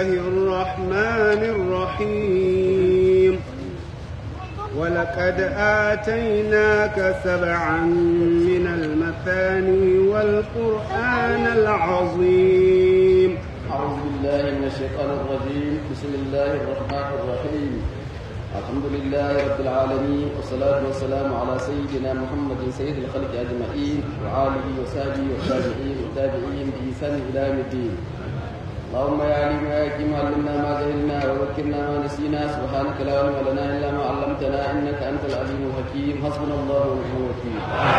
الرحمن الرحيم ولقد آتيناك سبعا من المثاني والقرآن العظيم أعوذ بالله من الشيطان الرجيم بسم الله الرحمن الرحيم الحمد لله رب العالمين والصلاة والسلام على سيدنا محمد سيد الخلق أجمعين وآله وصحبه والتابعين والتابعين بإحسان إلى يوم الدين اللهم يا عليم يا حكيم علمنا ما جهلنا وذكرنا ما نسينا سبحانك لا علم لنا إلا ما علمتنا إنك أنت العليم الحكيم حسبنا الله ونعم الوكيل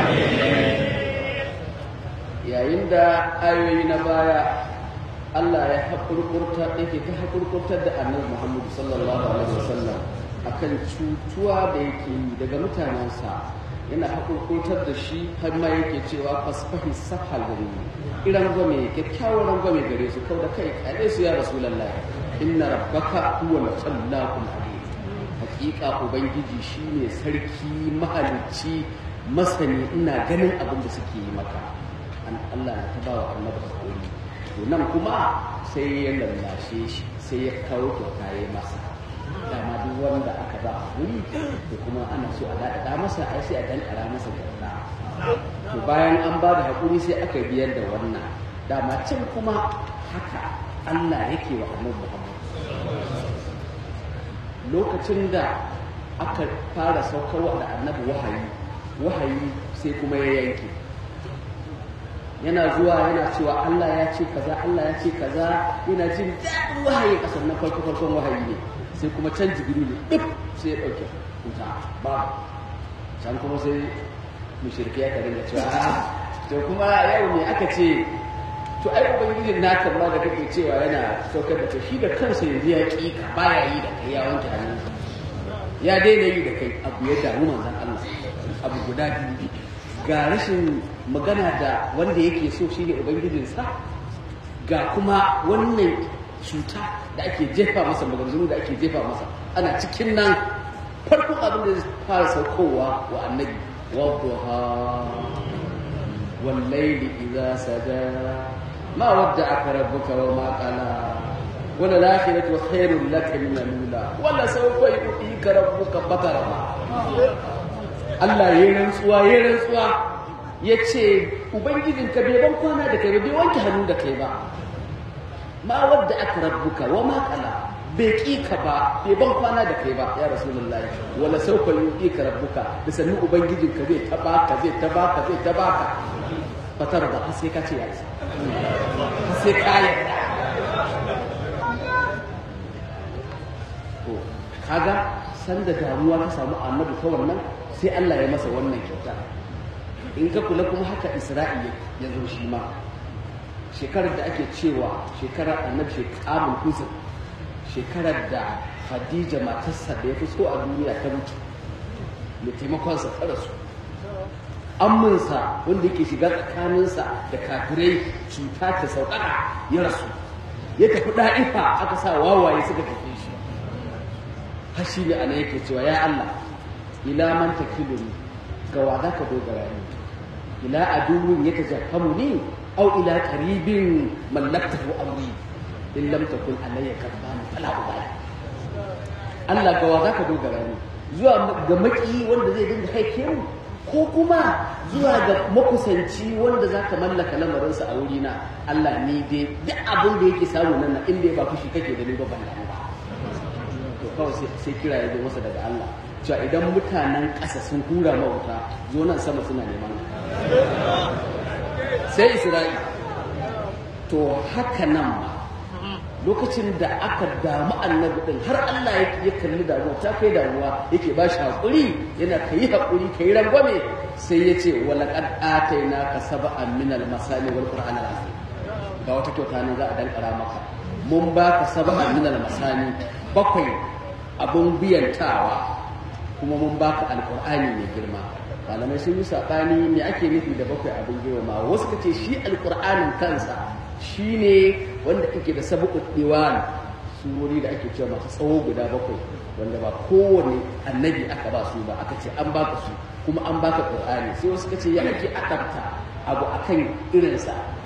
yayin da ayoyi na baya Allah ya haƙurƙurta yake ta haƙurƙurtar da annabi Muhammad sallallahu alaihi wasallam akan cutuwa da yake yi daga mutanensa yana haƙurƙurtar da shi har ma yake cewa fasfahi safhal gari iran gwame kyakkyawar rangwame gare su kau da kai kare su ya rasulullahi inna rabbaka huwa al-khallaqul alim hakika ubangiji shine sarki mahalicci masani ina ganin abin da suke yi maka an Allah na ta bawa annabi hakuri to nan kuma sai ya lallashe shi sai ya kawo kyauta ya masa dama duk wanda aka ba hakuri to kuma ana so a daɗaɗa masa ai sai a dankara masa kyauta to bayan an ba da hakuri sai aka biyar da wannan dama can kuma haka Allah yake wa annabi Muhammad lokacin da aka fara saukarwa da annabi wahayi wahayi sai kuma ya yanke yana zuwa yana cewa Allah ya ce kaza Allah ya ce kaza yana jin daɗin wahayi a sannan farko farkon wahayi ne sai kuma can jibiru ne duk sai ya ɗauke wuta ba can kuma sai mushrike ya karin da cewa a to kuma yau ne aka ce to ai ubangijin naka ma da kake cewa yana saukar da to shi da kansa yanzu ya ƙi ka baya yi da kai ya wanke hannun ya daina yi da kai abu ya damu manzon Allah abu guda biyu ga rashin magana da wanda yake so shine ubangijinsa ga kuma wannan cuta da ake jefa masa maganganu da ake jefa masa ana cikin nan farkon abin da zai fara saukowa wa annabi wadduha wallaili idza saja ma wadda rabbuka wa ma qala wala lakhiratu khairul laka min al-ula wala sawfa yu'tika rabbuka fatara Allah ya rantsuwa ya rantsuwa ya ce Ubangijinka bai ban kwana da kai ba bai wanke hannu da kai ba ma wadda aka rabbuka wa ma kala bai ƙi ka ba bai ban kwana da kai ba ya rasulullahi wala sauka yuƙi ka rabbuka da sannu Ubangijinka zai taba ka zai taba ka zai taba ka fatar da har sai ka ce ya isa har sai ka yarda to kaga sanda damuwa ta samu annabi ta wannan sai Allah ya masa wannan kyauta in ka kula kuma haka Isra'i ya zo shi ma shekarar da ake cewa shekarar annabi shekamun kuzin shekarar da Khadija matarsa da ya fi so a duniya ta mutu da taimakonsa ta rasu amminsa wanda yake shiga tsakaninsa da kafirai cuta ta sauƙaƙa ya rasu ya tafi ɗa'ifa aka sa wawaye suka tafi shi har shi ne ana yake cewa ya Allah ila man takiluni ga wa zaka dogara ni ila aduwwin yatajahamu ni aw ila qaribin mallaktahu amri in lam takun alayya kadban fala ubali Allah ga wa zaka dogara ni zuwa ga maki wanda zai dinga haike mu ko kuma zuwa ga makusanci wanda zaka mallaka lamarinsa a wurina Allah ni dai duk abin da yake samu nan in dai ba fushi kake da ni ba ban ba to kawai sai kira ya zo masa daga Allah cewa idan mutanen ƙasa sun hura mawuta zo nan sama suna neman sai isra'i to haka nan ma lokacin da aka damu annabi din har Allah ya kalli damuwa ta kai damuwa yake ba shi haƙuri yana ka yi haƙuri ka yi rangwame sai ya ce wala qad ataina ka sab'an min al masani wal qur'an al azim ga wata kyauta ne za a dankara maka mun baka sab'an min al masani bakwai abun biyantawa kuma mun baka alqur'ani mai girma malamai sun yi saɓani me ake nufi da bakwai abin girma wasu ka ce shi alƙur'anin kansa shi ne wanda ake da sabuƙin diwan surori da ake cewa masu tsawo guda bakwai wanda ba kowane annabi aka ba su ba aka ce an baka su kuma an baka ƙur'ani sai wasu ka ce ya ake akanta abu akan irinsa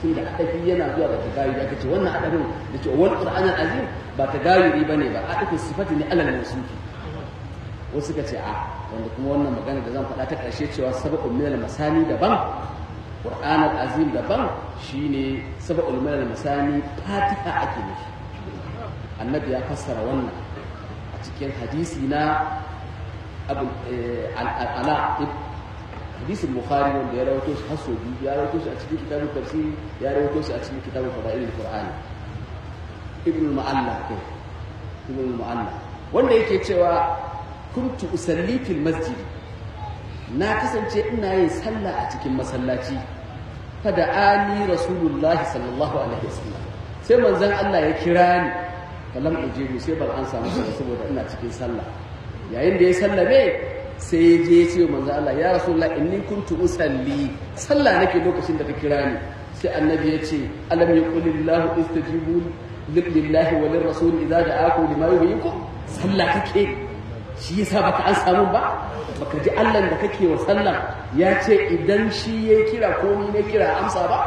tunda adafi yana zuwa da tagayuri aka ce wannan adafin da ce wal qur'an azim ba tagayuri bane ba adafin sifati ne alal mawsufi wasu suka ce a wanda kuma wannan magana da zan faɗa ta ƙarshe cewa sabaqul minal masani daban qur'an azim daban shine sabaqul minal masani fatiha ake nufi annabi ya fassara wannan a cikin hadisi na abu ala hadisin bukhari wanda ya rawaito shi haso biyu ya rawaito shi a cikin kitabun tafsiri ya rawaito shi a cikin kitabun fadailul qur'ani ibn mu'alla ko ibn mu'alla wanda yake cewa kuntu usalli fil masjid na kasance ina yin sallah a cikin masallaci fada ani rasulullah sallallahu alaihi wasallam sai manzon Allah ya kira ni falam ujibu sai ban an samu saboda ina cikin sallah yayin da ya sallame sai ya je ya ce manzo Allah ya rasulullah inni kuntu usalli sallah nake lokacin da ka kira ni sai annabi ya ce alam yaqulillahu istajibu lillahi wa lirrasul idza da'akum lima yuhyikum sallah kake shi yasa baka an samu ba baka ji Allah da kake wa sallah ya ce idan shi ya kira ko ni ne kira amsa ba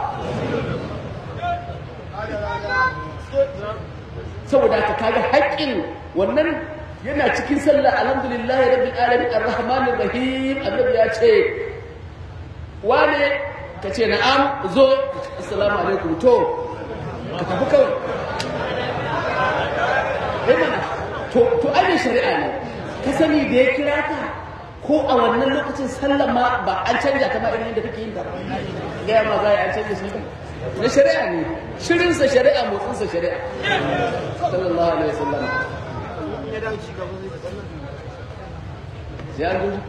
saboda ka kaga haƙƙin wannan yana cikin sallah alhamdulillah rabbil alamin arrahmanir rahim annabi ya ce wane ka ce na'am zo assalamu alaikum to ka tafi kawai eh mana to to ai shari'a ne ka sani da ya kira ka ko a wannan lokacin sallah ma ba an canja ta ma irin yadda kake yin ta ga ma za a canja shi na shari'a ne shirinsa shari'a motsinsa shari'a sallallahu alaihi wasallam ya zo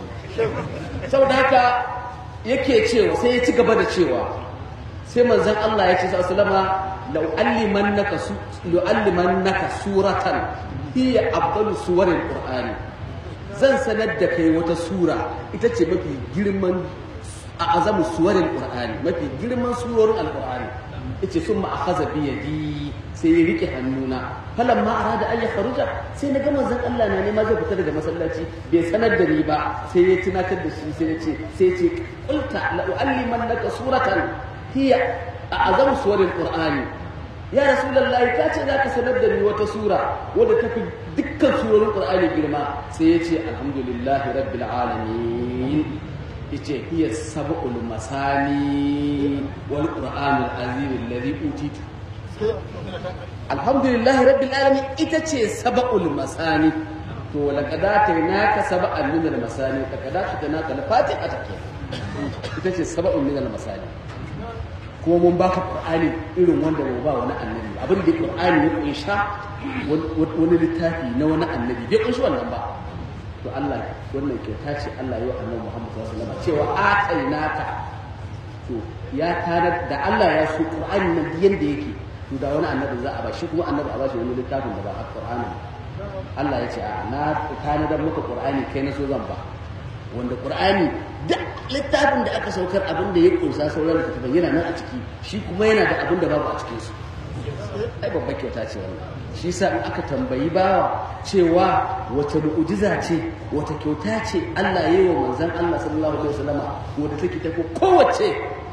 saboda haka yake cewa sai ya ci gaba da cewa sai manzon Allah ya ce sallama law allimannaka su law allimannaka suratan hiya afdalu suwaril qur'ani zan sanar da kai wata sura ita ce mafi girman a azamu suwarin qur'ani mafi girman surorin alqur'ani yace sun ma akhadha bi yadi sai ya rike hannuna falan ma arada an ya kharuja sai na ga manzon Allah na nema zai fita daga masallaci bai sanar da ni ba sai ya tunatar da shi sai ya ce sai ya ce qulta la uallimannaka suratan hiya a'zamu suwarin qur'ani ya rasulullahi ka ce zaka sanar da ni wata sura wadda tafi dukkan surorin qur'ani girma sai ya ce alhamdulillahi rabbil alamin yace hiya sab'ul masani wal qur'anul azim alladhi utitu alhamdulillahi rabbil alamin ita ce sab'ul masani to laqad atainaka sab'an min al masani laqad atainaka al fatiha take ita ce sab'un min al masani kuma mun baka qur'ani irin wanda ba ba wani annabi abin da qur'ani ya kunsha wani littafi na wani annabi bai kunshi wannan ba to Allah wannan kyauta ce Allah yau annabi Muhammad sallallahu alaihi wasallam cewa atainaka to ya tarar da Allah ya so Qur'ani nan yanda yake to da wani annabi za a ba shi kuma annabi a ba shi wani littafin da ba a Qur'ani Allah ya ce a na tanadar maka Qur'ani kai na so zan ba wanda Qur'ani duk littafin da aka saukar abin da ya kunsa sauran littafin yana nan a ciki shi kuma yana da abin da babu a cikin su ai babbar kyauta ce wannan shi sa in aka tambayi bawa cewa wata mu'ujiza ce wata kyauta ce Allah ya yi wa manzon Allah sallallahu alaihi wasallama wanda take tafi kowace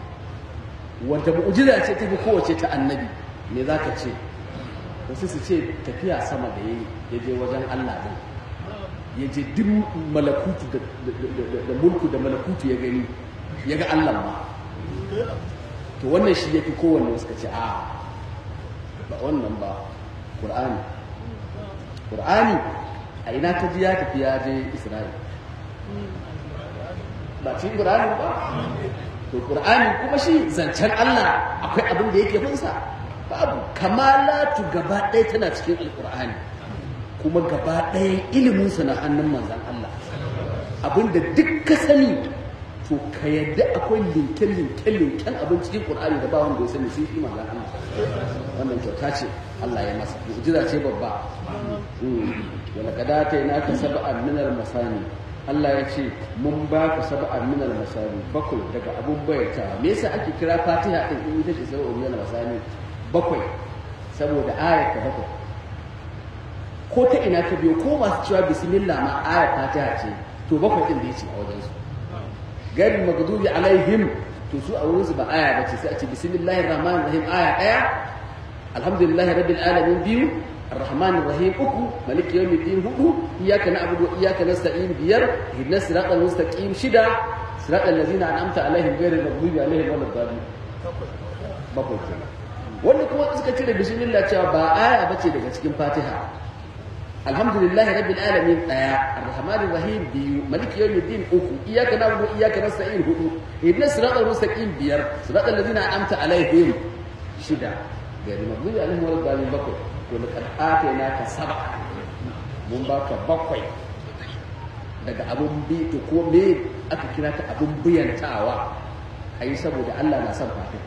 wata mu'ujiza ce tafi kowace ta annabi me zaka ce wasu su ce tafiya sama da yayi ya je wajen Allah din ya je duk malakutu da mulku da malakutu ya gani ya ga Allah ma to wannan shi yafi kowanne suka ce a ba wannan ba Qur'ani Qur'ani a ina ka ji ya tafi ya je Isra'il ba cikin Qur'ani ba to Qur'ani kuma shi zancen Allah akwai abin da yake finsa babu kamalatu gaba ɗaya tana cikin Alƙur'ani kuma gaba ɗaya iliminsa na hannun manzan Allah abinda duk ka sani to ka yadda akwai linken linken linken abin cikin Qur'ani da ba wanda ya sani sai shi manzan Allah wannan kyauta ce Allah ya masa mu'jiza ce babba wala kadata ina ka sab'an min al-masani Allah ya ce mun ba ka sab'an min al-masani bakwai daga abun bayyata me yasa ake kira Fatiha din in ita ce sab'an min al-masani bakwai saboda ayat ta bakwai ko ta ina ta biyo ko masu cewa bismillah ma ayat Fatiha ce to bakwai din da yace a wajen su gari magdubi alaihim to su a wurin su ba aya bace sai a ce bismillahir rahmanir rahim aya daya alhamdulillahi rabbil alamin biyu الرحمن الرحيم أكو ملك يوم الدين هدو إياك نعبد وإياك نستعين بير اهدنا الصراط المستقيم شدا صراط الذين أنعمت عليهم غير المغضوب عليهم ولا الضالين bakwai kenan wanda kuma suka cire bismillah cewa ba aya bace daga cikin Fatiha alhamdulillahi rabbil alamin daya arrahmanir rahim biyu maliki yawmiddin uku iyyaka na'budu wa iyyaka nasta'in hudu ihdinas siratal mustaqim biyar siratal ladzina an'amta alaihim shida gari maghdubi alaihim wal dhalin bakwai to laqad atainaka sab'a mun baka bakwai daga abun bi to ko me aka kira ta abun biyantawa ayi saboda Allah na son Fatiha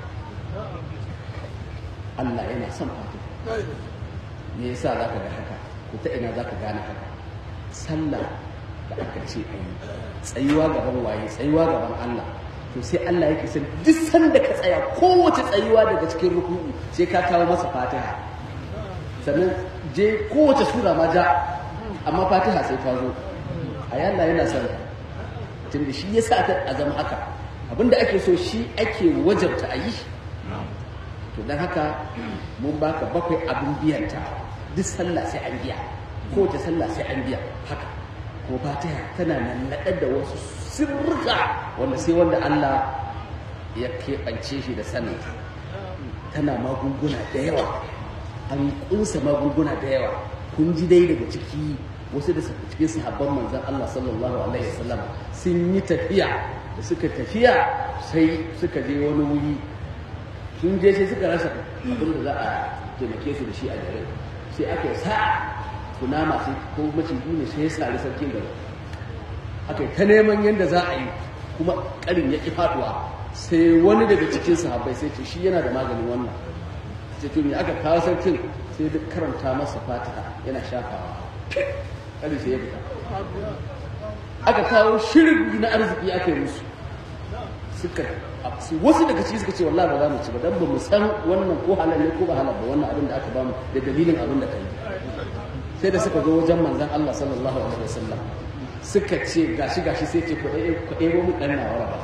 Allah yana son Fatiha me yasa zaka ga haka ko ta ina zaka gane haka sallah da aka ce ayi tsayuwa gaban waye tsayuwa gaban Allah to sai Allah yake san duk sanda ka tsaya kowace tsayuwa daga cikin ruku'u sai ka kawo masa Fatiha sannan je kowace sura ma ja amma Fatiha sai ta zo ayi Allah yana son ka tunda shi yasa ta azama haka abinda ake so shi ake wajabta a yi to don haka mun baka bakwai abin biyanta duk sallah sai an biya kowace sallah sai an biya haka ko fatiha tana nan naɗar da wasu sirrika wanda sai wanda Allah ya keɓance shi da sanin tana magunguna da yawa an kunsa magunguna da yawa kun ji dai daga ciki wasu da cikin sahabban manzon Allah sallallahu alaihi wasallam sun yi tafiya da suka tafiya sai suka je wani wuri sun je sai suka rasa abin da za a taimake su da shi a garin sai aka sa kunama sai ko maciji ne sai ya sari sarkin gari aka yi ta neman yadda za a yi kuma karin ya ƙi faɗuwa sai wani daga cikin sahabbai sai ce shi yana da maganin wannan sai to me aka kawo sarkin sai duk karanta masa fatiha yana shafawa karin sai ya fita aka kawo shirin na arziki aka yi musu suka wasu daga ciki suka ce wallahi ba za mu ci ba dan ba mu san wannan ko halal ne ko ba halal ba wannan abin da aka bamu da dalilin abin da kai sai da suka zo wajen manzon Allah sallallahu alaihi wasallam suka ce gashi gashi sai ce ku ɗaya ku ɗaya mu dan nawa ba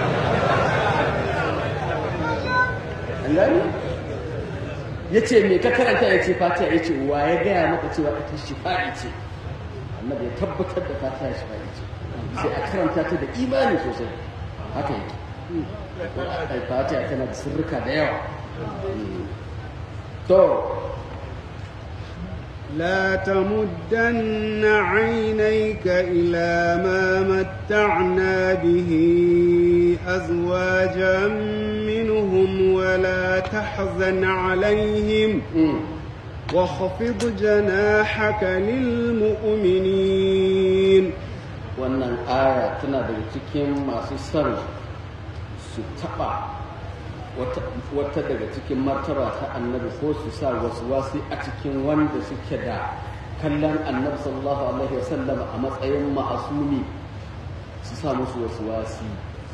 an gani yace me ka karanta yace fatiha yace wa ya gaya maka cewa ita shifa'i ce annabi ya tabbatar da fatiha shifa'i ce sai a karanta ta da imani sosai haka yake fatiha tana da sirrika da yawa to لا تمدن عينيك إلى ما متعنا به أزواجا منهم ولا تحزن عليهم واخفض جناحك للمؤمنين wannan aya tana daga cikin masu son su taɓa wata daga cikin martaba ta annabi ko su sa wasu wasu a cikin wanda suke da kallon annabi sallallahu alaihi wasallam a matsayin ma'asumi su sa musu wasu wasi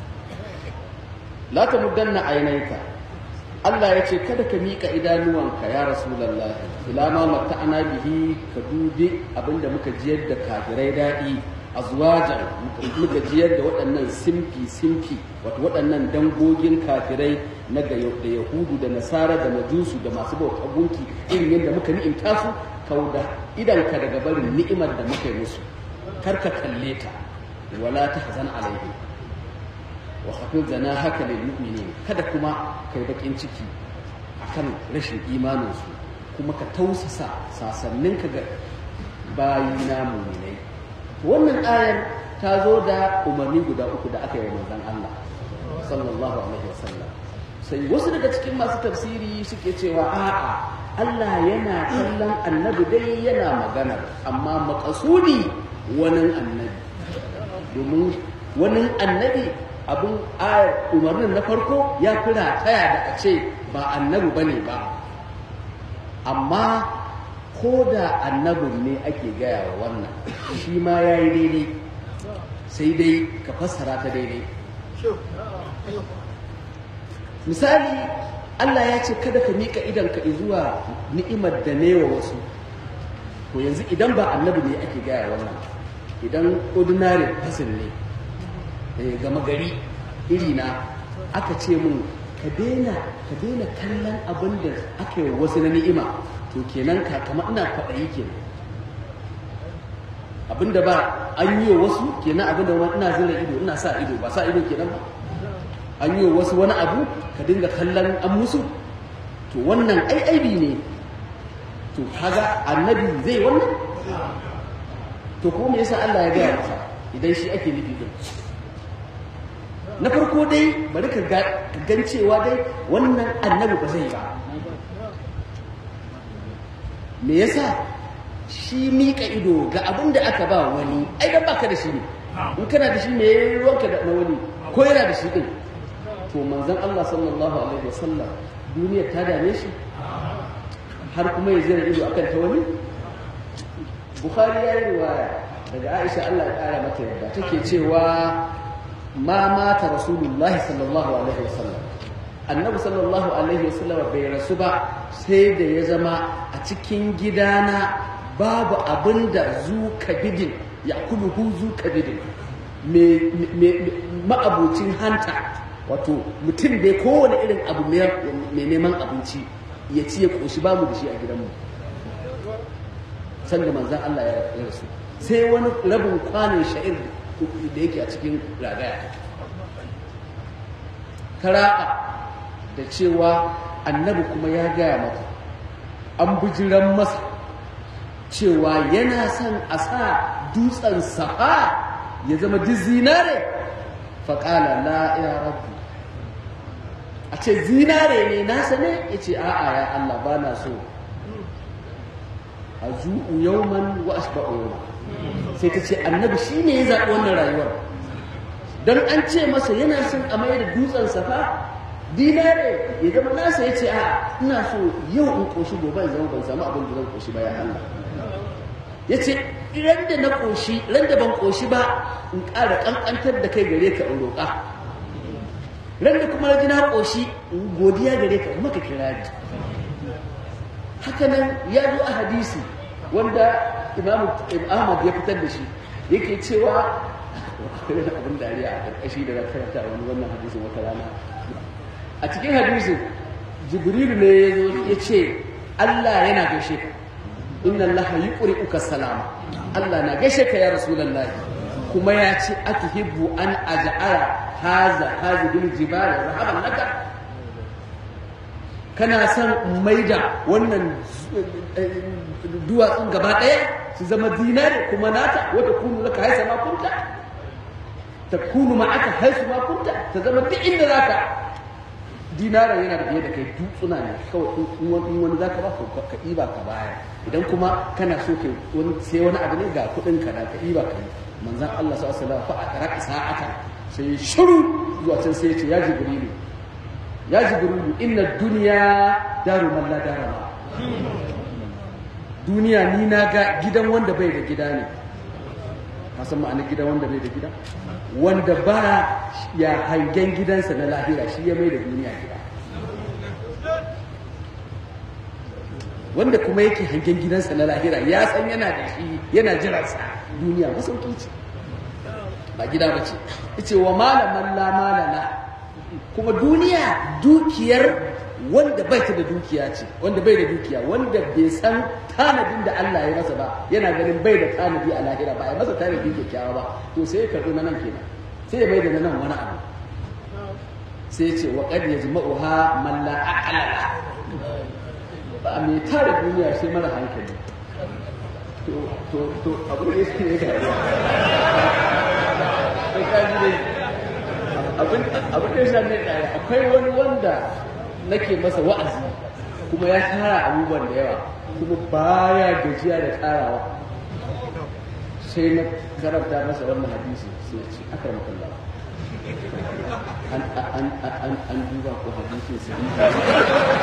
la ta muddanna ainaika Allah ya ce kada ka miƙa idanuwanka ya rasulullahi ila ma matta'ana bihi ka dubi abinda muka jiyar da kafirai daɗi azwajan muka jiyar da waɗannan simfi simfi wato waɗannan dangogin kafirai na da yahudu da nasara da majusu da masu bauta gunki irin yadda muka ni'imta su kauda idan ka daga barin ni'imar da muka yi musu kar ka kalle ta wala tahzan alaihim wa khafid haka lil mu'minin kada kuma kai bakin ciki akan rashin imanin su kuma ka tausasa sasannin ka ga bayina mu'minai wannan ayar ta zo da umarni guda uku da aka yi wa manzon Allah sallallahu alaihi wasallam sai wasu daga cikin masu tafsiri suke cewa a'a Allah yana kallon annabi dai yana magana amma makasudi wani annabi domin wani annabi abin ayar umarnin na farko ya fi rataya da a ce ba annabi bane ba amma ko da annabin ne ake gaya wa wannan shi ma ya yi daidai sai dai ka fassara ta daidai misali Allah ya ce kada ka miƙa idanka zuwa ni'imar da ne wa wasu to yanzu idan ba annabi ne ake gaya wannan idan ordinary person ne gama gari iri na aka ce mun ka daina ka daina kallon abin da aka yi wasu na ni'ima to kenan ka kama ina kwaɗayi kenan abin da ba an yi wa wasu kenan abin da wani ina zira ido ina sa ido ba sa ido kenan ba an yi wa wasu wani abu ka dinga kallon an musu to wannan ai aibi ne to kaga annabi zai wannan to ko me yasa Allah ya gaya masa idan shi ake nufi din na farko dai bari ka gan cewa dai wannan annabi ba zai ba me yasa shi mika ido ga abin da aka ba wani ai dan baka da shi ne in kana da shi me ruwanka da na wani ko yana da shi din to manzon Allah sallallahu alaihi wasallam duniyar ta dame shi har kuma ya zira ido akan ta wani bukhari ya yi riwaya daga aisha allah ya kara mata yadda take cewa ma mata rasulullah sallallahu alaihi wasallam annabi sallallahu alaihi wasallam bai rasu ba sai da ya zama a cikin gidana babu abin da zu kabidin ya kuluhu zu kabidin ma'abucin hanta wato mutum dai kowane irin abu mai neman abinci ya ci ya ƙoshi ba mu da shi a gidanmu sanda manzan Allah ya rasu sai wani rabin kwanin sha'ir da yake a cikin ragaya kara'a da cewa annabi kuma ya gaya mata an bijiran masa cewa yana son a sa dutsen safa ya zama duk zinare faƙala la ya rabbi a ce zinare ne nasa ne ya ce a'a ya Allah ba na so a zu'u yauman wa asba'u yawman sai ta ce annabi shi ne ya zaɓi wannan rayuwar don an ce masa yana son a mai da dutsen safa dinare ya zama nasa ya ce a ina so yau in ƙoshi gobe in zama ban samu abin da zan ƙoshi ba ya Allah ya ce ran da na ƙoshi ran da ban ƙoshi ba in ƙara ƙanƙantar da kai gare ka in roƙa ran da kuma na ji na ƙoshi in godiya gare ka in maka kirari haka nan ya zo a hadisi wanda Imam Ahmad ya fitar da shi yake cewa abin dariya a ƙarƙashi da na karanta wani wannan hadisin wata rana a cikin hadisin Jibrilu ne ya zo ya ce Allah yana gaishe ka inna Allah yuqri'uka salama Allah na gaishe ka ya rasulullahi kuma ya ce atuhibbu an aj'ala haza hazibul jibal rahaban laka kana son maida wannan duwatsun gaba ɗaya su zama dinari kuma nata wata kunu laka haisa ma kunta ta kunu ma aka haisu ma kunta ta zama duk inda zaka dinara yana da biye da kai dutsuna ne kawai in wani zaka ba ka ɗiba ka baya idan kuma kana so ka wani sai wani abu ne ga kuɗin ka da ka ɗiba ka yi manzon Allah sallallahu alaihi wasallam fa a karaka sa'ata sai shiru zuwa can sai ya ce ya jibrilu ya jibrilu inna duniya daru man la dara ma duniya ni na ga gidan wanda bai da gida ne ka san ma'anar gidan wanda bai da gida wanda ba ya hangen gidansa na lahira shi ya mai da duniya gida wanda kuma yake hangen gidansa na lahira ya san yana da shi yana jiransa duniya masauki ce ba gida ba ce ce wa malaman la malana kuma duniya dukiyar wanda bai ta da dukiya ce wanda bai da dukiya wanda bai san tanadin da Allah ya masa ba yana ganin bai da tanadi a lahira ba ya masa tanadi kyakkyawa ba to sai ya karɓi na nan kenan sai ya bai da na nan wani abu sai ya ce wa qad yajma'uha man la aqala ba mai tara duniya sai mara hankali to to to abu da yake ne ga sai ka ji dai abin abin da yasa ne akwai wani wanda nake masa wa'azi kuma ya tara abubuwan da yawa kuma baya gajiya da tarawa sai na karanta masa wannan hadisi sai ce aka maka Allah an an an an duba ko hadisin sai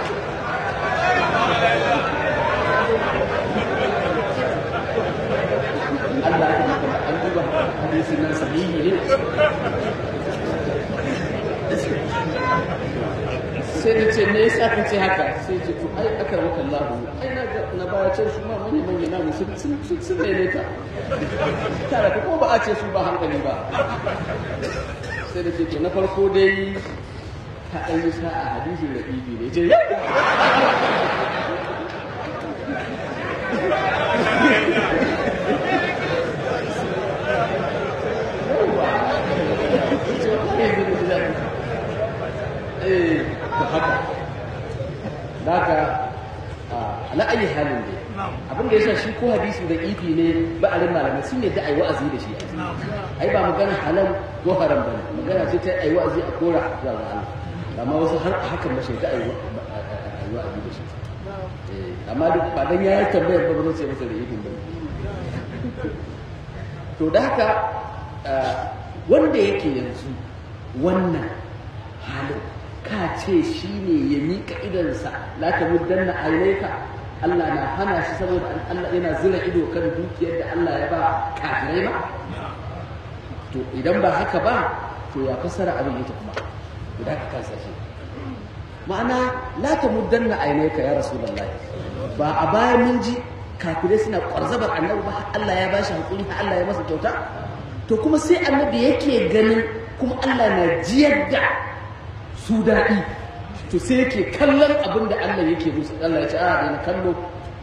Allah ya maka an duba hadisin nan sahihi ne sai da ce ne yasa ka ce haka sai ce to ai aka maka Allah ai na na baya can su ma manya manya na mu sun sun sun ne ka tare ka ko ba a ce su ba hankali ba sai da ce to na farko dai ta ɗan yi sa'a hadisi da ibi ne ce eh to haka daga ala ayi halin dai abin da yasa shi ko hadisi da ifi ne ba a rin malamai sun yadda ai wa'azi da shi ai ba magana halal ko haram bane magana ce ta ai wa'azi a kora zuwa ga Allah amma wasu har hakan ba shi da ai wa'azi da shi amma duk ba dan yayi tambayar ba ba zai masa da ifin ba to da haka wanda yake yanzu wannan halin ka ce shi ne ya miƙa idansa la ta muddanna ainaika Allah na hana shi saboda Allah yana zira ido kan dukiyar da Allah ya ba kafirai ba to idan ba haka ba to ya fassara abin yake kuma guda ka kansa shi ma'ana la ta muddanna ainaika ya rasulullahi ba a baya mun ji kafirai suna kwarzabar annabi ba Allah ya bashi hakuri har Allah ya masa kyauta to kuma sai annabi yake ganin kuma Allah na jiyar da su daɗi to sai yake kallon abin da Allah yake musu Allah ya ce a na kallo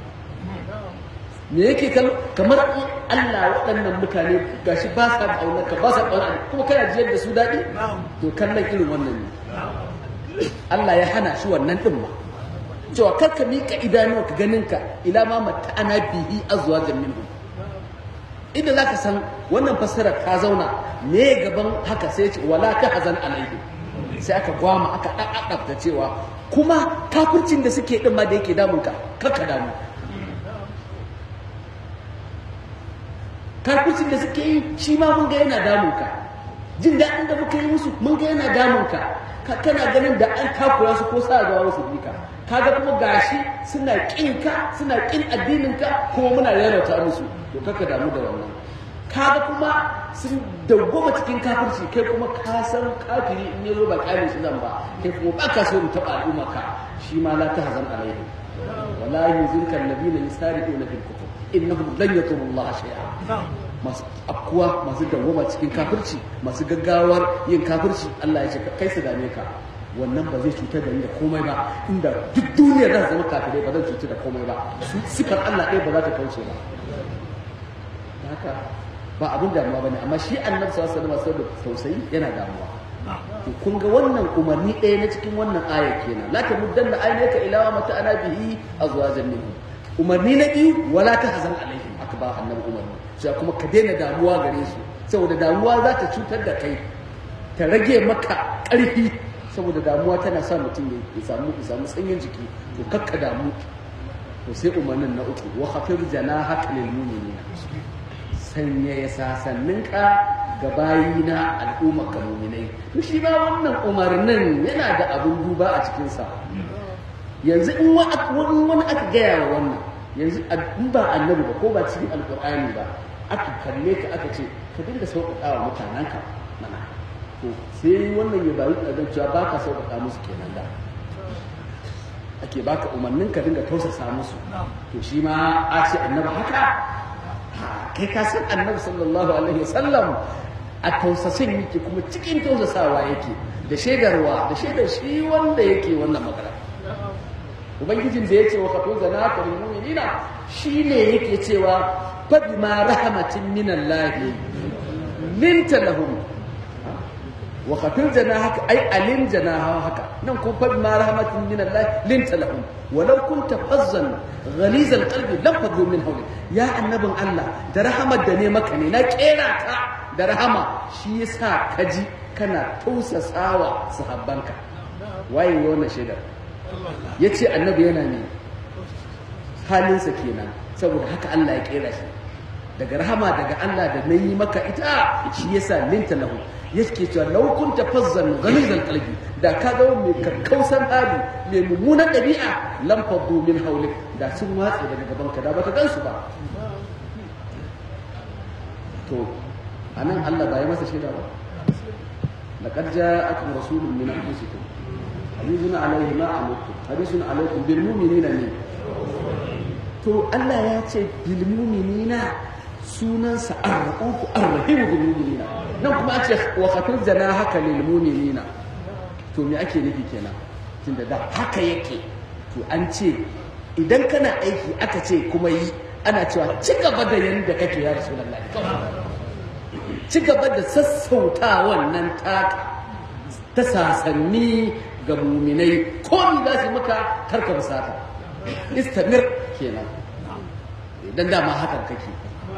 me yake kallo kamar in Allah waɗannan mutane gashi ba sa ƙaunar ka ba sa ƙaunar kuma kana jiyar da su daɗi to kallon irin wannan ne Allah ya hana shi wannan ɗin ma cewa kar ka miƙa idanuwa ka ganin ka ila ma mata ana bihi azwajan minhum inda zaka san wannan fassarar ta zauna me gaban haka sai ce wala ta hazan alaihi sai aka gwama aka ɗaɗɗafta cewa kuma kafircin da suke ɗin ma da yake damun ka kakka damu kafircin da suke yi shi ma mun ga yana damun ka jin daɗin da muka yi musu mun ga yana damun ka kana ganin da an takura su ko sa zuwa wasu bi ka kaga kuma gashi suna ƙin ka suna ƙin addinin ka kuma muna rarrata musu to kakka damu da wannan kaga kuma sun dawwama cikin kafirci kai kuma ka san kafiri in yazo ba kyale shi zan ba kai kuma ba ka so mu taba al'umma ka shi ma la tahzan alaihi wala yuzilka alladhina yusari'una fil kufr innahum lan yatubu Allah shay'a masu akkuwa masu dawwama cikin kafirci masu gaggawar yin kafirci Allah ya ce kai su dame ka wannan ba zai cutar da ni da komai ba inda duk duniya za zama kafirai ba zan cutar da komai ba sifar Allah ɗaya ba za ta kauce ba haka ba abin damuwa bane amma shi annabi sallallahu alaihi wasallam da tausayi yana damuwa to kun ga wannan umarni ɗaya na cikin wannan aya kenan la tamuddanna aynaka ila ma mata ana bihi azwajan minhum umarni na biyu wala tahzan alaihim aka ba annabi umarni sai kuma ka daina damuwa gare su saboda damuwa za ta cutar da kai ta rage maka ƙarfi saboda damuwa tana sa mutum ya samu ya samu sanyin jiki to kakka damu to sai umarnin na uku wa khafir janahaka lil mu'minina sanya ya sasanninka ga bayina al'umma ka muminai to shi ba wannan umarnin yana da abin duba a cikinsa yanzu in wani aka gaya wa wannan yanzu in ba annabi ba ko ba cikin alkur'ani ba aka kalle ka aka ce ka dinga sauƙaƙa wa mutanenka mana to sai wannan ya bayi da cewa ba ka sauƙaƙa musu kenan da ake baka umarnin ka dinga tausasa musu to shi ma a ce annabi haka kai ka san annabi sallallahu alaihi wasallam a tausasin yake kuma cikin tausasawa yake da shaidarwa da shaidar shi wanda yake wannan magana ubangijin da ya ce wa kafin zana ka lil mu'minina shine yake cewa fa bima rahmatin min Allah linta lahum wa kafin zana haka ai alim zana haka nan ko fa bima rahmatin min Allah linta lahum walau kunta fazzan ghaliz alqalbi lam fadhu min hawli ya annabin Allah da rahamar da ne maka ne na kera ka da rahama shi yasa kaji kana tausasawa sahabbanka waye wannan shaidar yace annabi yana ne halinsa kenan saboda haka Allah ya kera shi daga rahama daga Allah da nayi maka ita shi yasa linta lahu yake cewa law kunta fazzan ghaliz alqalbi da ka ga mai kakkausan hali mai mummunan ɗabi'a lam faddu min hawlik da sun watse daga gaban ka da baka gansu ba to anan Allah ba ya masa shaida ba laqad ja'akum rasulun min anfusikum azizun alayhi ma amattum harisun alaykum bil mu'minina ne to Allah ya ce bil mu'minina sunansa ar-ra'ufu ar-rahimu bil mu'minina nan kuma an ce wa khafid haka lil mu'minina to me ake nufi kenan tunda da haka yake to an ce idan kana aiki aka ce kuma yi ana cewa ci gaba da yanda kake ya rasulullahi ci gaba da sassauta wannan taka ta sasanni ga muminai ko ni za su maka karka basata istamir kenan idan dama hakan kake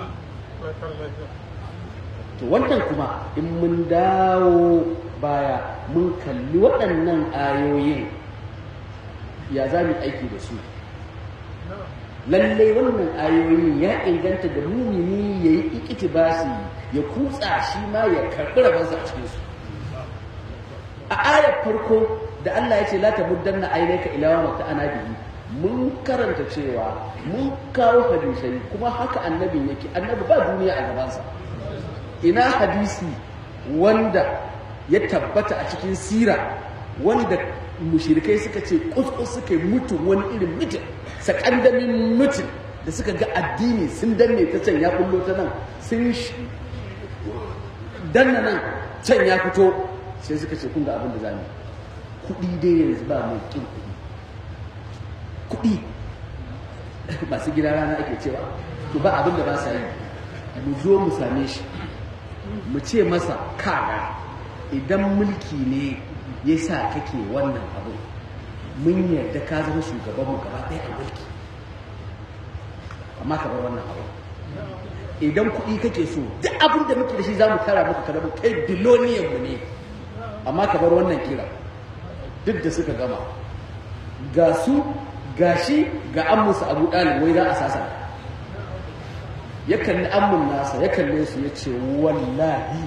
to wannan kuma in mun dawo baya mun kalli waɗannan ayoyin ya za mu aiki da su lallai wannan ayoyin ya inganta da mumini ya yi ikitibasi ya kutsa shi ma ya karɓi rabansa a cikinsu a ayar farko da Allah ya ce la ta muddanna ainaka ila wa ana bihi mun karanta cewa mun kawo hadisai kuma haka annabin yake annabi ba duniya a gabansa ina hadisi wanda ya tabbata a cikin sira wanda mushirikai suka ce kuskus suka yi mutum wani irin mutum sakandamin mutum da suka ga addini sun danne ta can ya bullo ta nan sun danna nan can ya fito sai suka ce kun ga abin da za mu kuɗi dai yanzu ba mai kin kuɗi kuɗi masu gida rana ake cewa to ba abin da ba sa yi mu zo mu same shi mu ce masa kaga idan mulki ne ya sa kake wannan abu mun yarda ka zama shugaban mu gaba ɗaya a mulki amma ka bar wannan abu idan kuɗi kake so duk abin da muke da shi za mu tara maka ka zama kai biloniyan mu ne amma ka bar wannan kira duk da suka gama ga su ga shi ga ammusu abu ɗalib wai za a sasa ya kalli ammun nasa ya kalle su ya ce wallahi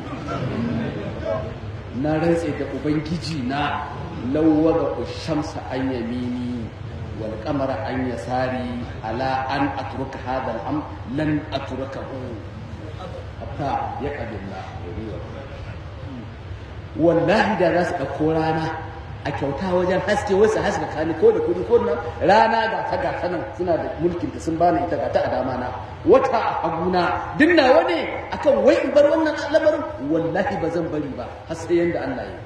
na rantse da ubangiji na lauwa ga shamsa an yamini wal kamara an yasari ala an atruka hadal am lan atrukahu hatta ya kabilla wallahi da za su ɗauko rana a kyauta wajen haske wasu haska kani ko da kudi ko nan rana ga ta ga ta nan suna da mulkin ta sun bani ita ga ta a dama na wata a haguna duk nawa ne akan wai in bar wannan lamarin wallahi ba zan bari ba har sai yanda Allah ya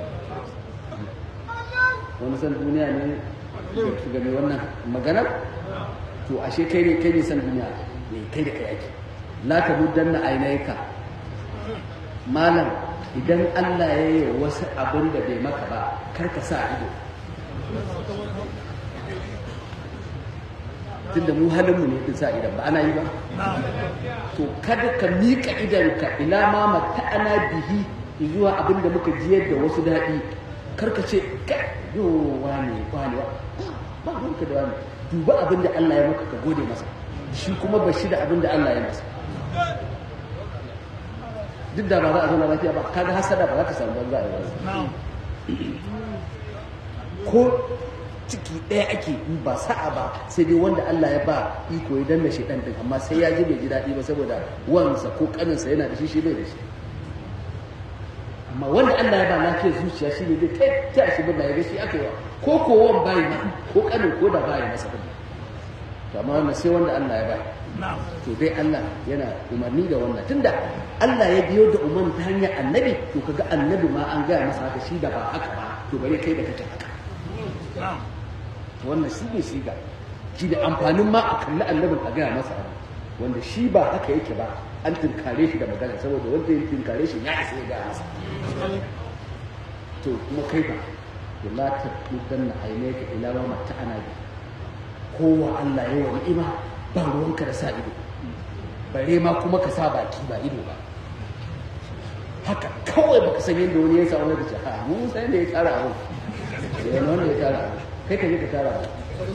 wani san duniya ne su game wannan maganar to ashe kai ne kai ne san duniya ne kai da kai ake la ta muddanna ainaika malam idan Allah ya yi wasu abin da bai maka ba kar ka sa ido tunda mu halinmu ne din sa idan ba ana yi ba to kada ka miƙa idanka ila ma mata'ana bihi zuwa abin da muka jiyar da wasu daɗi kar ka ce kai yo wane wane ba ruwanka da wani duba abin da Allah ya maka ka gode masa shi kuma ba shi da abin da Allah ya masa duk da ba za a zauna lafiya ba kaga hasada ba za ka samu banza a yanzu ko ciki ɗaya ake yi ba sa'a ba sai dai wanda Allah ya ba iko ya danna shi ɗan amma sai ya ji bai ji daɗi ba saboda wansa ko ƙaninsa yana da shi shi bai da shi amma wanda Allah ya ba lafiyar zuciya shi ne zai kai ta shi bin ya ga shi aka yi wa ko ko wan bayi ma ko ƙanin ko da bayi masa bin to amma wannan sai wanda Allah ya ba to dai Allah yana umarni da wannan tunda Allah ya biyo da umarni ta hanyar annabi to kaga annabi ma an gaya masa haka shi da ba haka ba to bare kai da kake haka wannan shi ne shiga shi da amfanin ma a kalli annabin a gaya masa abu wanda shi ba haka yake ba an tunkare shi da magana saboda wanda ya tunkare shi ya isa ya gaya masa to kuma kai ba to la ta mudanna ainaka ila ma mata'ana bi kowa Allah ya wa ni'ima ba ruwanka da sa ido bare ma kuma ka sa baki ba ido ba haka kawai baka san yadda wani ya samu da ce ha mun san yadda ya tsara abu ya wanda ya tsara abu kai ka je ka tsara abu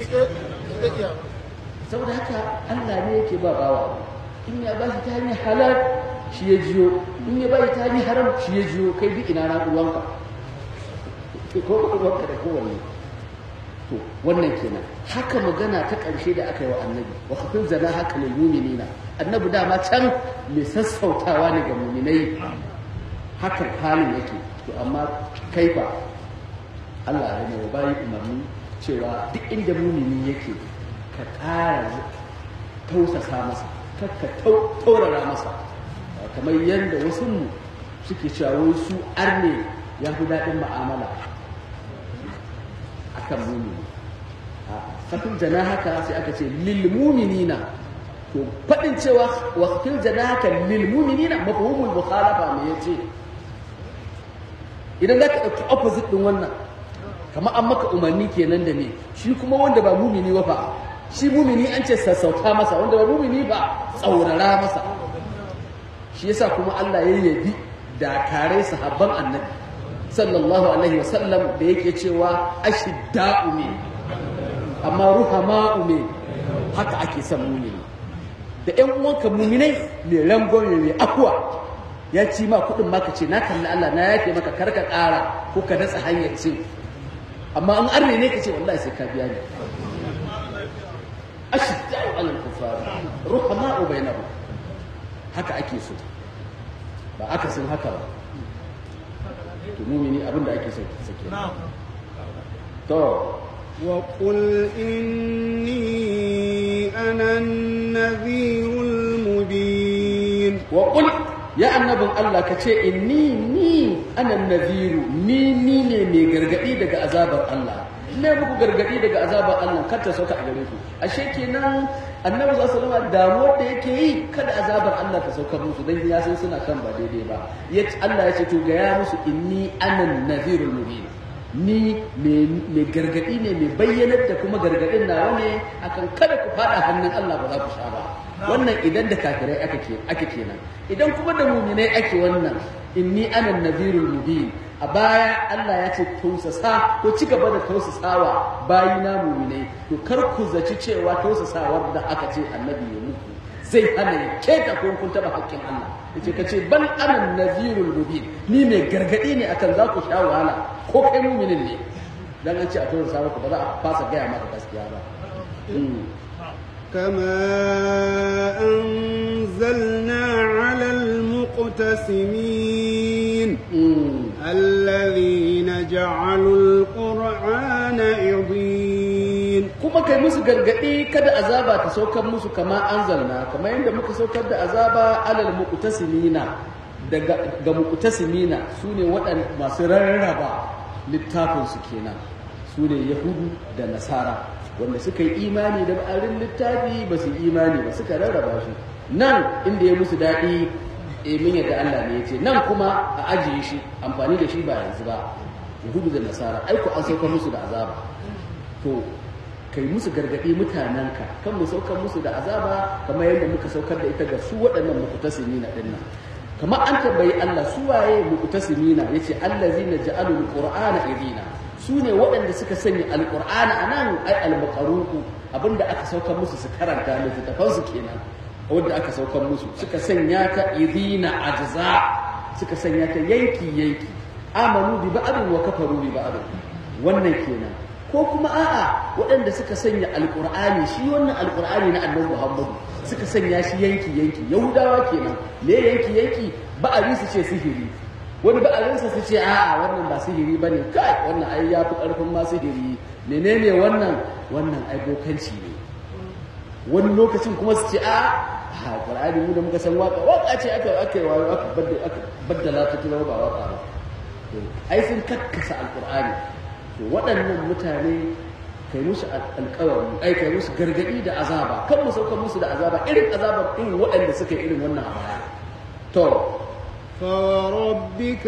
saboda haka Allah ne yake ba bawa in ya ba shi ta hanyar halal shi ya jiyo in ya ba shi ta hanyar haram shi ya jiyo kai duk ina na uwanka ko uwanka da kowanne to wannan kenan haka magana ta ƙarshe da aka yi wa annabi wa kafin zana haka lil mu'minina annabi dama can mai sassautawa ne ga mu'minai hakan halin yake to amma kaifa Allah ya mai bayi umarni cewa duk inda mumini yake ka ƙara tausasa masa kakka taurara masa kamar yadda wasu mu suke cewa wai su arne ya fi daɗin ma'amala akan mumini a kafin jana haka sai aka ce lil muminina to faɗin cewa wakil jana haka lil muminina mafhumul mukhalafa me yace idan za ka ɗauki opposite ɗin wannan kamar an maka umarni kenan da me shi kuma wanda ba mumini ba fa shi mumini an ce sassauta masa wanda ba mumini ba tsaurara masa shi yasa kuma Allah ya yabi dakarai sahabban annabi sallallahu alaihi wasallam da yake cewa ashidda'u ne amma ruhama'u ne haka ake son mumini da ƴan uwanka muminai mai rangwame mai akwa ya ci ma kuɗin maka ce na kalli Allah na yake maka karka ƙara ko ka datsa hanyar cin amma an arne ne ka ce wallahi sai ka biya ni ashidda'u alal kufar ruhama'u bainahum haka ake so ba aka sun haka ba to mumini abin da ake so sake to وقل إني أنا النذير المبين وقل ya annabin Allah ka ce inni ni ana naziru ni ni ne mai gargadi daga azabar Allah ne muku gargadi daga azabar Allah kar ta sauka a gare ku ashe kenan annabi sallallahu alaihi wasallam damuwar da yake yi kada azabar Allah ta sauka musu dan ya san suna kan ba daidai ba yace Allah ya ce to ga ya musu inni ana nazirul mubin ni mai gargadi ne mai bayyanar da kuma gargadin nawa ne akan kada ku fada hannun Allah ba za ku sha ba wannan idan da kafirai ake kenan idan kuma da muminai ake wannan inni ana nazirul mubin a baya Allah ya ce tausasa ko ci gaba da tausasawa bayina muminai to kar ku zaci cewa tausasawar da aka ce annabi ya muku zai hana ya keta ko kun taba hakkin Allah yace ka ce bal ana nazirul mubin ni mai gargadi ne akan za ku sha wahala ko kai muminin ne dan an ce a tausasa ku ba za a fasa gaya maka gaskiya ba كما أنزلنا على المقتسمين الذين جعلوا القرآن عضين kuma kai musu gargadi kada azaba ta saukar musu kama anzalna kamar yadda muka saukar da azaba alal muqtasimina daga ga muqtasimina sune waɗanda masu rarraba littafin su kenan sune yahudu da nasara wanda suka yi imani da ma'arin littafi ba su imani ba suka rarraba shi nan inda ya musu daɗi e min yadda Allah ne ya ce nan kuma a ajiye shi amfani da shi ba yanzu ba yahudu da nasara aiko an saukar musu da azaba to kai musu gargaɗi mutanenka kan mu saukar musu da azaba kamar yadda muka saukar da ita ga su waɗannan muqtasimina ɗin nan kamar an tambayi Allah su waye muqtasimina yace allazina ja'alul qur'ana idina su ne waɗanda suka sanya alƙur'ani a nan ai almakaruku abinda aka saukar musu su karanta littattafansu kenan wanda aka saukar musu suka sanya ta idina ajza suka sanya ta yanki yanki amanu bi ba'din wa kafaru bi ba'din wannan kenan ko kuma a'a waɗanda suka sanya alƙur'ani shi wannan alƙur'ani na annabi Muhammadu suka sanya shi yanki yanki yahudawa kenan me yanki yanki ba'ari su ce sihiri wani ba'arinsa su ce a'a wannan ba sihiri bane kai wannan ai ya fi ƙarfin ma sihiri menene wannan wannan ai bokanci ne wani lokacin kuma su ce a ha qur'ani mu da muka san waka waka ce aka aka yi wayo aka badda aka baddala ta tuna ba waka ba ai sun kakkasa alqur'ani to waɗannan mutane kai musu alƙawari ai kai musu gargadi da azaba kan mu sauka musu da azaba irin azabar irin waɗanda suka yi irin wannan a baya to فوربك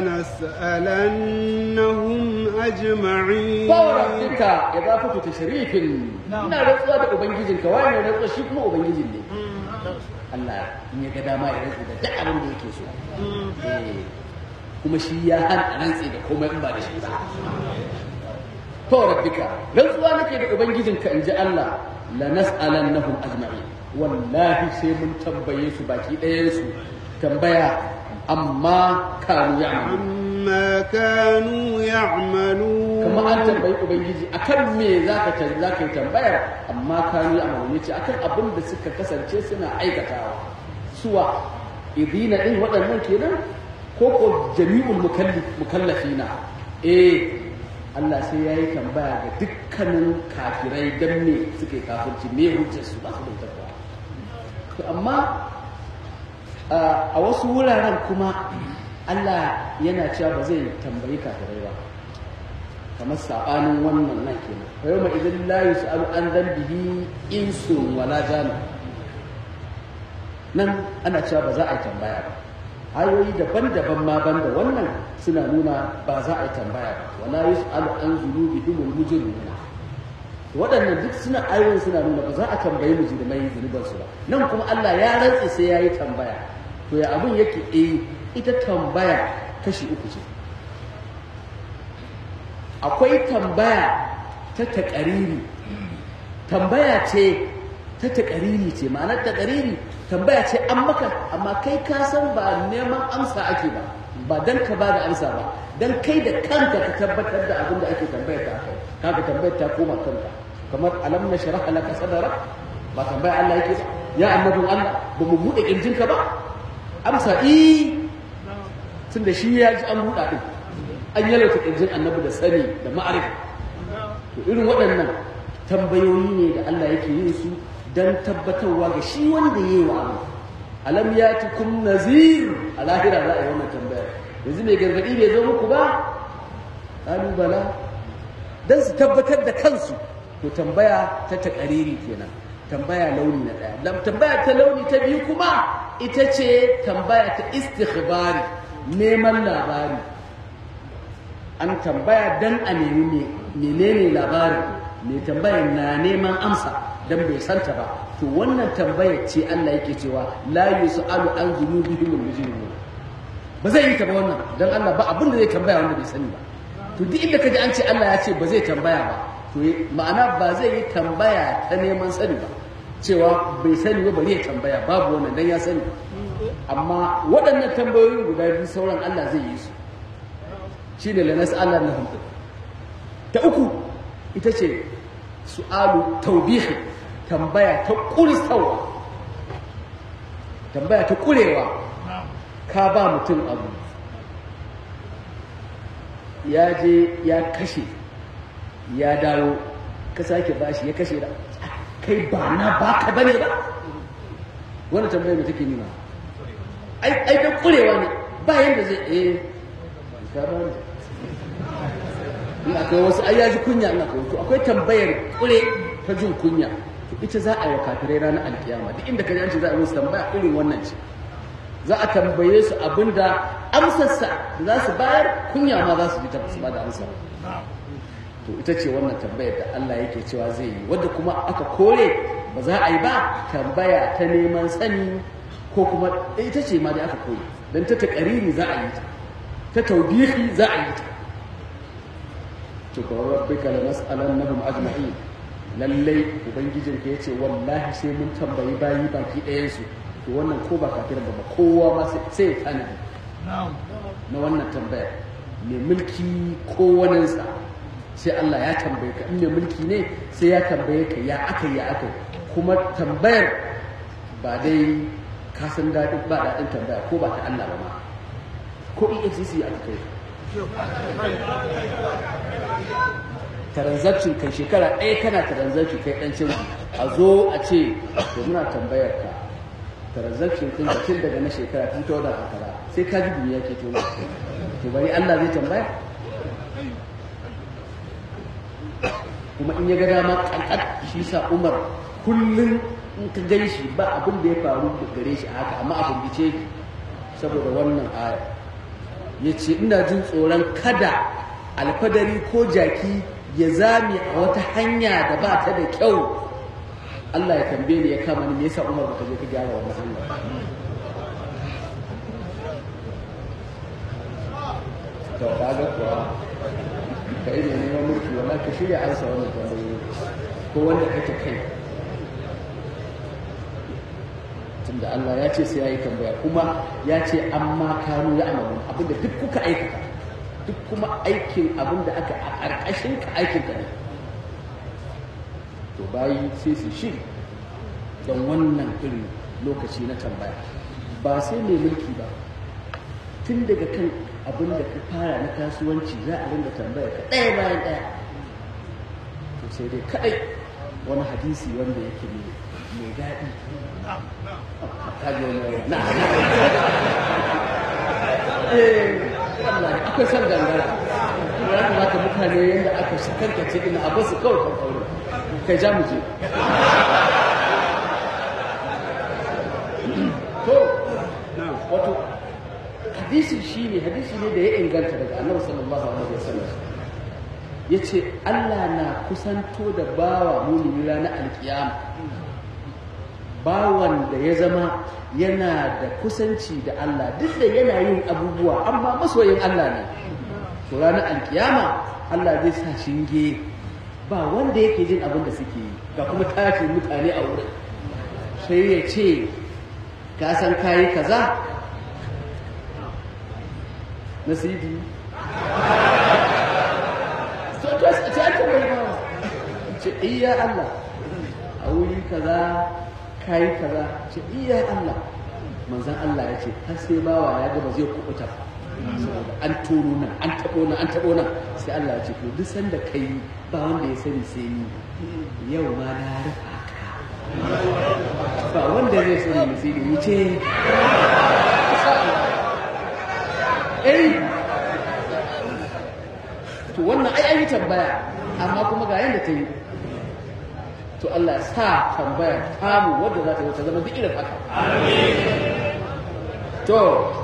لنسألنهم أجمعين فوربك إضافة تشريف ina rantsuwa da ubangijinka wani ne rantsuwa shi kuma ubangijin ne Allah in ya ga dama ya rantsu da duk abin da yake so kuma shi ya hana rantsi da komai in ba da shi ba to rabbika rantsuwa nake da ubangijinka in ji Allah la nas'alannahum ajma'in wallahi sai mun tambaye su baki ɗayan su tambaya amma kanu ya'malu amma kanu ya'malu kuma an tambayi ubangiji akan me zaka can zaka yi tambayar amma kanu ya'malu yace akan abin da suka kasance suna aikatawa suwa idina din waɗannan kenan ko ko jami'ul mukallafina eh Allah sai ya yi tambaya ga dukkanin kafirai don me suke kafirci me hujjar su ba su da tabba to amma a wasu wuraren kuma Allah yana cewa ba zai tambayi kafirai ba kamar saɓanin wannan nan kenan fa yau idan la yus'alu an dhanbihi insun wala jana nan ana cewa ba za a yi tambaya ba ayoyi daban-daban ma banda wannan suna nuna ba za a yi tambaya ba wala yus'alu an zunubihim al-mujrimuna waɗannan duk suna ayoyin suna nuna ba za a tambayi mujrimai zunuban su ba nan kuma Allah ya rantse sai yayi tambaya to ya abin yake eh ita tambaya kashi uku ce akwai tambaya ta taƙariri tambaya ce ta taƙariri ce ma'anar taƙariri tambaya ce an maka amma kai ka san ba neman amsa ake ba ba dan ka ba da amsa ba dan kai da kanka ka tabbatar da abin da ake tambayar ta kai kaga tambayar ta koma kanka kamar alam na sharaha laka sadara ba tambaya Allah yake ba ya annabin Allah ba mu bude kirjinka ba amsa i tunda shi ya ji an buɗa din an yalauta kirjin annabi da sani da ma'arifa to irin waɗannan tambayoyi ne da Allah yake yin su dan tabbatarwa ga shi wanda ya yi wa abu alam ya tukum nazir a lahira za a yi wannan tambayar yanzu mai gargaɗi bai zo muku ba ƙalubala don su tabbatar da kansu to tambaya ta taƙariri kenan tambaya launi na ɗaya tambaya ta launi ta biyu kuma ita ce tambaya ta istikhbari neman labari an tambaya dan a nemi menene labarin mai tambayar na neman amsa dan bai santa ba to wannan tambayar ce Allah yake cewa la yusalu an dhunubihim al-mujrimun ba zai yi ta ba wannan dan Allah ba abin da zai tambaya wanda bai sani ba to duk inda kaji an ce Allah ya ce ba zai tambaya ba to ma'ana ba zai yi tambaya ta neman sani ba cewa bai sani ba bari ya tambaya babu wannan dan ya sani amma waɗannan tambayoyin guda biyu sauran Allah zai yi su shine la nas'alannahum ta uku ita ce su'alu taubihi tambaya ta ƙuristawa tambaya ta ƙurewa ka ba mutum abu ya je ya kashe ya dawo ka sake bashi ya kashe da kai ba na baka bane ba wani tambaya mai take nuna ai da ƙurewa ne ba yadda zai eh ka ba ne in akwai wasu ai ya ji kunya ina kawo to akwai tambayar kure ta jin kunya to ita za a yi wa kafirai ranar alkiyama duk inda ka ji an ce za a yi musu tambaya irin wannan ce za a tambaye su abinda amsarsa da za su bayar kunya ma za su ji ta su ba da amsa to ita ce wannan tambayar da Allah yake cewa zai yi wadda kuma aka kore ba za a yi ba tambaya ta neman sani ko kuma ita ce ma da aka kore dan ta taƙariri za a yi ta ta taubihi za a yi ta to ka rabbika la nas'alannahum ajma'in lallai ubangijin ka yace wallahi sai mun tambayi bayi baki ɗayan su to wannan ko ba kafir ba kowa ma sai ya tanadi na wannan tambaya mai mulki ko waninsa sai Allah ya tambaye ka in mai mulki ne sai ya tambaye ka ya aka ya aka kuma tambayar ba dai ka san daɗin ba daɗin tambaya ko ba ta Allah ba ma ko EFCC aka kai transaction kai shekara ɗaya kana transaction kai ɗan canji a zo a ce to muna tambayar ka transaction ɗin da tun daga na shekara tun ta wadda kaza sai ka ji duniya ke tona to bari Allah zai tambaya kuma in ya ga dama kankan shi sa Umar kullum in ka gan shi ba abin da ya faru da gare shi haka amma abin bice saboda wannan aya ya ce ina jin tsoron kada alfadari ko jaki ya zame a wata hanya da ba ta da kyau Allah ya tambaye ni ya kama ni me yasa Umar baka je ka gyara wannan hanya to kaga kuwa kai ne neman mulki wallahi ka shirya ansa wannan tambayoyi ko wanda kake kai tunda Allah ya ce sai ya yi tambaya kuma ya ce amma kanu ya amalu abinda duk kuka aikata duk kuma aikin abinda aka a ƙarƙashin ka aikin ka ne to bayi sai su shi don wannan irin lokaci na tambaya ba sai mai mulki ba tun daga kan abin da ka fara na kasuwanci za a rinda tambaya ka ɗaya bayan ɗaya to sai dai kaɗai wani hadisi wanda yake ne mai daɗi ka ji wani na eh wallahi akwai son gangara ya kamata mutane yadda aka shakarkace ina a basu kawai kan aure kai ja mu je to نعم wato hadisi shi ne hadisi ne da ya inganta daga annabi sallallahu alaihi wasallam ya ce Allah na kusanto da bawa mumini ranar alkiyama bawan da ya zama yana da kusanci da Allah duk da yana yin abubuwa amma masoyin Allah ne to ranar alkiyama Allah zai sa shinge ba wanda yake jin abin da suke yi ga kuma tashin mutane a wurin sai ya ce ka san kayi kaza na sidi to to sai aka bai ba ce iya Allah a wuri kaza kai kaza ce iya Allah manzon Allah ya ce har sai bawa ya ga ba zai kubuta ba saboda an tono nan an tabo nan an tabo nan sai Allah ya ce to duk sanda kai ba wanda ya sani sai ni yau ma na rufa ka ba wanda zai sani sai ni wuce eh to wannan ai an yi tambaya amma kuma ga yadda ta yi to Allah ya sa tambaya tamu wadda za ta yi ta zama duk irin haka to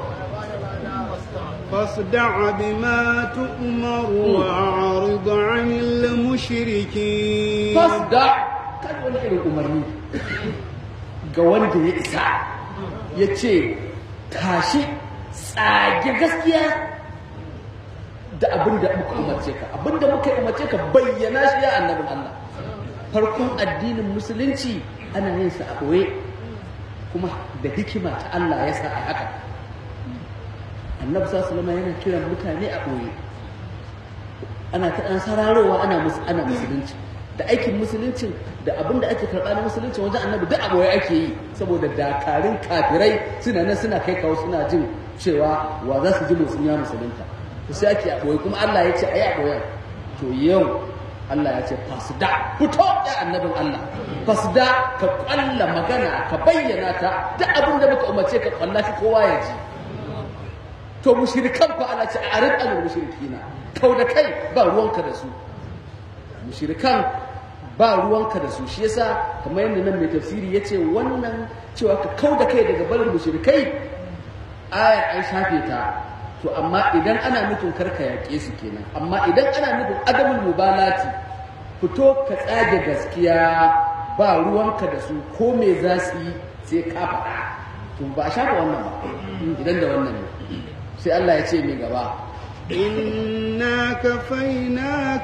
فاصدع بما تؤمر وأعرض عن المشركين fasda kan wani irin umarni ga wanda ya isa ya ce tashi tsage gaskiya da abin da muka umarce ka abin da muka umarce ka bayyana shi ya annabin Allah farkon addinin musulunci ana yin sa a ɓoye kuma da hikima ta Allah ya sa a haka annabi sallallahu alaihi yana kiran mutane a ɓoye ana ta ɗan sararowa ana mus- ana musulunci da aikin musuluncin da abin da ake karɓa na musulunci wajen annabi duk a ɓoye ake yi saboda dakarun kafirai suna nan suna kai kawo suna jin cewa wa za su ji musulmi ya musulunta to sai ake a ɓoye kuma Allah ya ce a yi a ɓoyen to yau Allah ya ce fasda fito ya annabin Allah fasda ka kwalla magana ka bayyana ta duk abin da muka umarce ka kwalla ka kowa ya ji to mushrikan fa Allah ce arid al mushrikina kau da kai ba ruwanka da su mushrikan ba ruwanka da su shi yasa kamar yadda nan mai tafsiri yace wannan cewa ka kau da kai daga barin mushrikai ayar an shafe ta to amma idan ana nufin karka yaƙe su kenan amma idan ana nufin adamul mubalati fito ka tsage gaskiya ba ruwanka da su ko me za su yi sai ka faɗa to ba a shafa wannan ba idan da wannan ne sai Allah ya ce mai gaba إنا كفيناك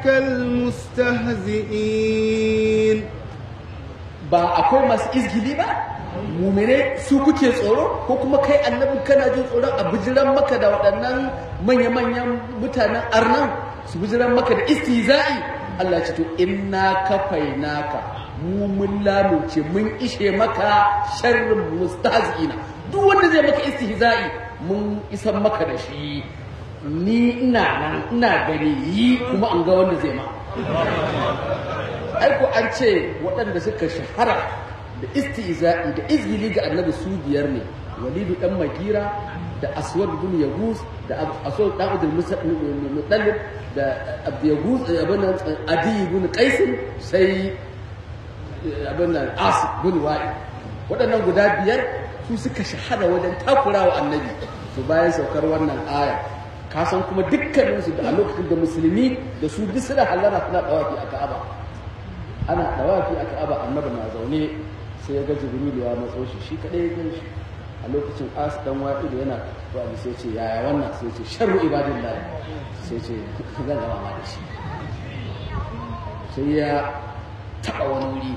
المستهزئين ba akwai masu izgili ba mumene su kuke tsoro ko kuma kai annabin kana jin tsoron a bijiran maka da waɗannan manya-manyan mutanen arnan su bijiran maka da istihza'i Allah ce to inna kafainaka mu mun lamunce mun ishe maka sharrin mustahzi'ina duk wanda zai maka istihza'i mun isan maka da shi ni ina nan ina gani yi kuma an ga wanda zai ma aiko an ce waɗanda suka shahara da istiza'i da izgili ga annabi su biyar ne walidu dan magira da aswad bin yaguz da aswad dan abdul mutallib da abdul yaguz abin nan adi bin qais sai abin nan as bin wa'i waɗannan guda biyar su suka shahara wajen takurawa annabi to bayan saukar wannan aya ka san kuma dukkaninsu da a lokacin da musulmi da su duk suna hallara suna dawafi a ka'aba ana dawafi a ka'aba annabi na zaune sai ya ga jibril ya matso shi shi kadai ya gan shi a lokacin as dan waƙi da yana wani sai ce yaya wannan sai ce sharru ibadillahi sai ce zan gama ma da shi sai ya taɓa wani wuri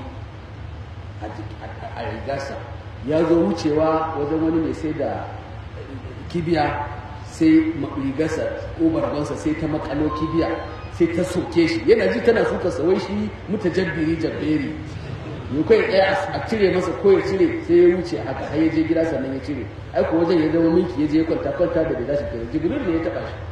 a rigarsa ya zo wucewa wajen wani mai sai da kibiya sai rigarsa ko barbansa sai ta makalo kibiya sai ta soke shi yana ji tana suka sawai shi mutajabbiri jabberi ya kai ɗaya a cire masa ko ya cire sai ya wuce haka har ya je gida sannan ya cire ai ko wajen ya zama minki ya je ya kwanta kwanta da bai dashi kai jibril ne ya taba shi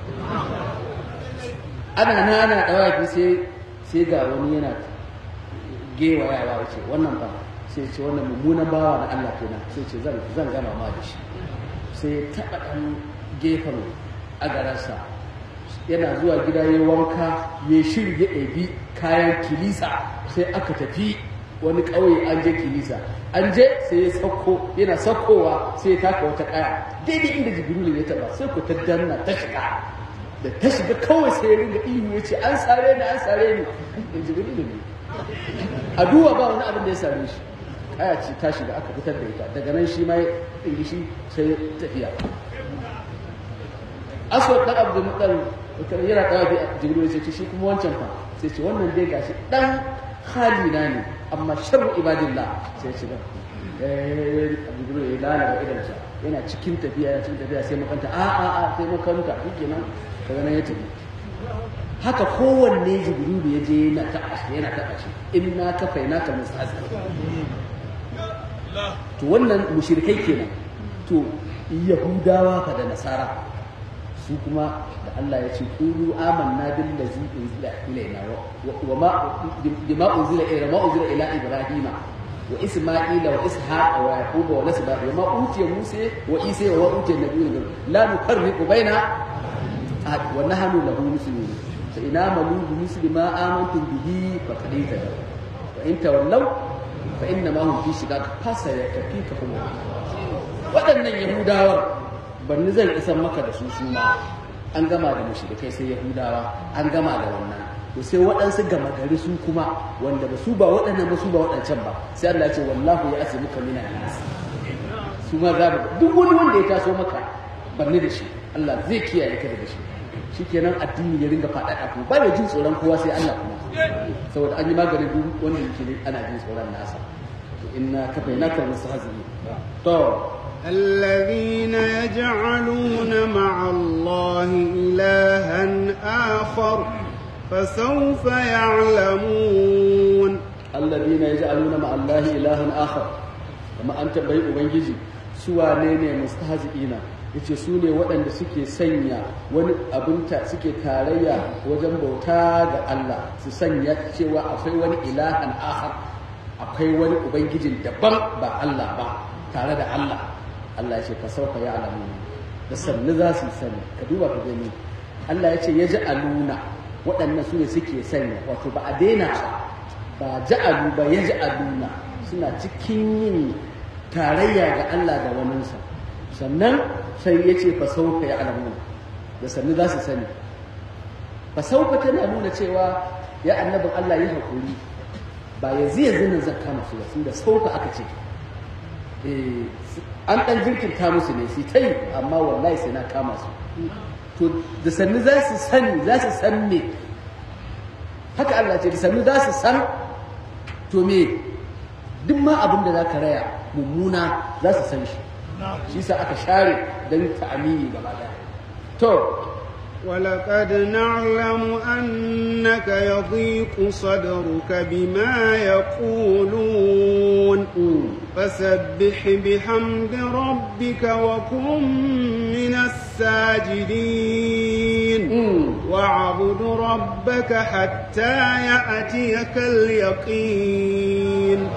ana na ana dawafi sai sai ga wani yana gewayawa wuce wannan ba sai ce wannan mummunan bawa na Allah kenan sai ce zan zan gama ma da shi sai ya taɓa ɗan gefen agararsa yana zuwa gida ya wanka ya shirya ɗabi kayan kilisa sai aka tafi wani ƙauye an je kilisa an je sai ya sauko yana saukowa sai ya taka wata ƙaya daidai inda jibrilu ya taɓa sai ku ta danna ta shiga da ta shiga kawai sai ya ringa ihu ya ce an sare ni an sare ni in jibrilu ne a duwa ba wani abin da ya sare shi kaya ce ta shiga aka fitar da ita daga nan shi ma ya ɗingi shi sai tafiya aswad dan abdul mutal yana dawa bi jibril sai ce shi kuma wancan fa sai ce wannan dai gashi dan halina ne amma sharru ibadillah sai ce dan eh jibril ya lalaba idan sa yana cikin tafiya yana cikin tafiya sai makanta a a a sai makanta shikenan daga nan ya tafi haka kowanne jibril ya je yana taɓa shi yana taɓa shi inna kafainaka mustahzi to wannan mushrikai kenan to yahudawa fa da nasara su kuma da Allah ya ce qulu amanna billazi unzila ilaina wa ma bima unzila ila ma unzila ila ibrahima wa isma'ila wa ishaqa wa yaquba wa nasba wa ma utiya musa wa isa wa utiya nabiyyu la nufarriqu baina ahad wa nahnu lahu muslimun fa ina malu bi misli ma amantum bihi fa qad tadaw wa in tawallaw fa inna ma hum fi shiqaq fasa yakfikahum waɗannan yahudawar banni zan isan maka da su su ma an gama da mushrikai sai yahudawa an gama da wannan to sai waɗansu gama gari su kuma wanda ba su ba waɗannan ba su ba waɗancan ba sai Allah ya ce wallahu ya asi muka mina nas su ma za mu duk wani wanda ya taso maka banni da shi Allah zai kiyaye ka daga shi shikenan addini ya ringa faɗaɗa ku ba ya jin tsoron kowa sai Allah kuma saboda an yi maganin duk wanda yake ana jin tsoron nasa inna kafainaka mustahzi'in to الذين يجعلون مع الله إلها آخر فسوف يعلمون الذين يجعلون مع الله إلها آخر كما أنت بي أبنجي سوى نيني مستهزئين yace su ne waɗanda suke sanya wani abinta suke tarayya wajen bauta ga Allah su sanya cewa akwai wani ilahan akhar akwai wani ubangijin daban ba Allah ba tare da Allah Allah ya ce ka sauka ya alamu da sannu za su sani ka duba ka gani Allah ya ce ya ji aluna waɗannan su ne suke sanya wato ba a daina ba ja'alu ba ya ji aluna suna cikin yin tarayya ga Allah da waninsa sannan sai ya ce fa sauka ya alamu da sannu za su sani fa sauka tana nuna cewa ya annabin Allah ya haƙuri ba yanzu yanzu nan zan kama su ba sun da sauka aka ce an ɗan jirkinta musu ne su ta yi amma wallahi sai na kama su to da sannu za su sani za su san me haka Allah ce da sannu za su san to me duk ma abin da za ka raya mummuna za su san shi shi sa aka share don ta'amini gaba daya to ولقد نعلم أنك يضيق صدرك بما يقولون فسبح بحمد ربك وكن من الساجدين واعبد ربك حتى يأتيك اليقين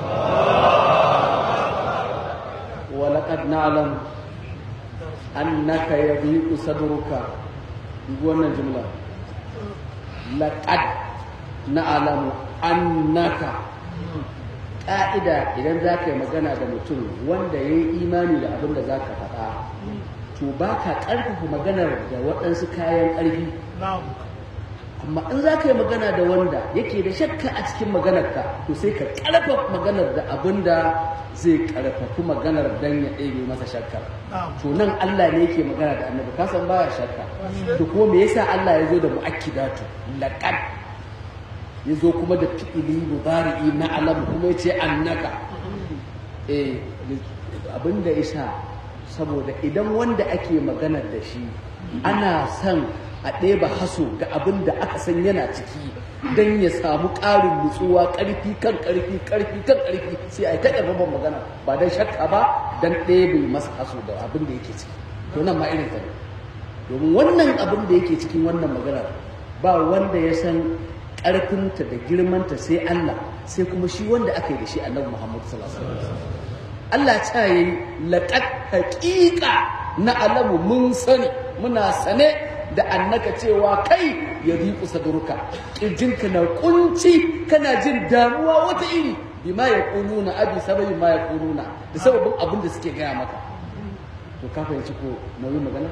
ولقد نعلم أنك يضيق صدرك wannan jumla laqad na'lamu annaka ƙa'ida idan za ka yi magana da mutum wanda ya yi imani da abin da za ka faɗa to ba ka ƙarfafa maganar da waɗansu kayan ƙarfi amma in za ka yi magana da wanda yake da shakka a cikin maganarka to sai ka ƙarfafa maganar da abin da zai ƙarfafi maganar dan ya ɗebe masa shakka to nan Allah ne yake magana da annabi ka san baya shakka to ko me yasa Allah ya zo da mu'akkidatu laqad ya zo kuma da fi'ili mudari'i na alam kuma ya ce annaka eh abinda yasa saboda idan wanda ake maganar da shi ana son a ɗeba haso ga abin da aka san yana ciki don ya samu ƙarin nutsuwa ƙarfi kan ƙarfi ƙarfi kan ƙarfi sai a yi ta ƙarfafan magana ba don shakka ba don ɗebe masa haso da abin da yake ciki to nan ma irin ta ne domin wannan abin da yake cikin wannan maganar ba wanda ya san ƙarfinta da girmanta sai Allah sai kuma shi wanda aka yi da shi annabi Muhammad sallallahu alaihi wasallam Allah ta yi laqad haqiqa na alamu mun sani muna sane da annaka cewa kai ya riƙu sadurka ƙirjinka na kunci kana jin damuwa wata iri bima ya ƙununa abi sababin ma ya ƙununa da sababin abin da suke gaya maka to ka fahimci ko nauyin magana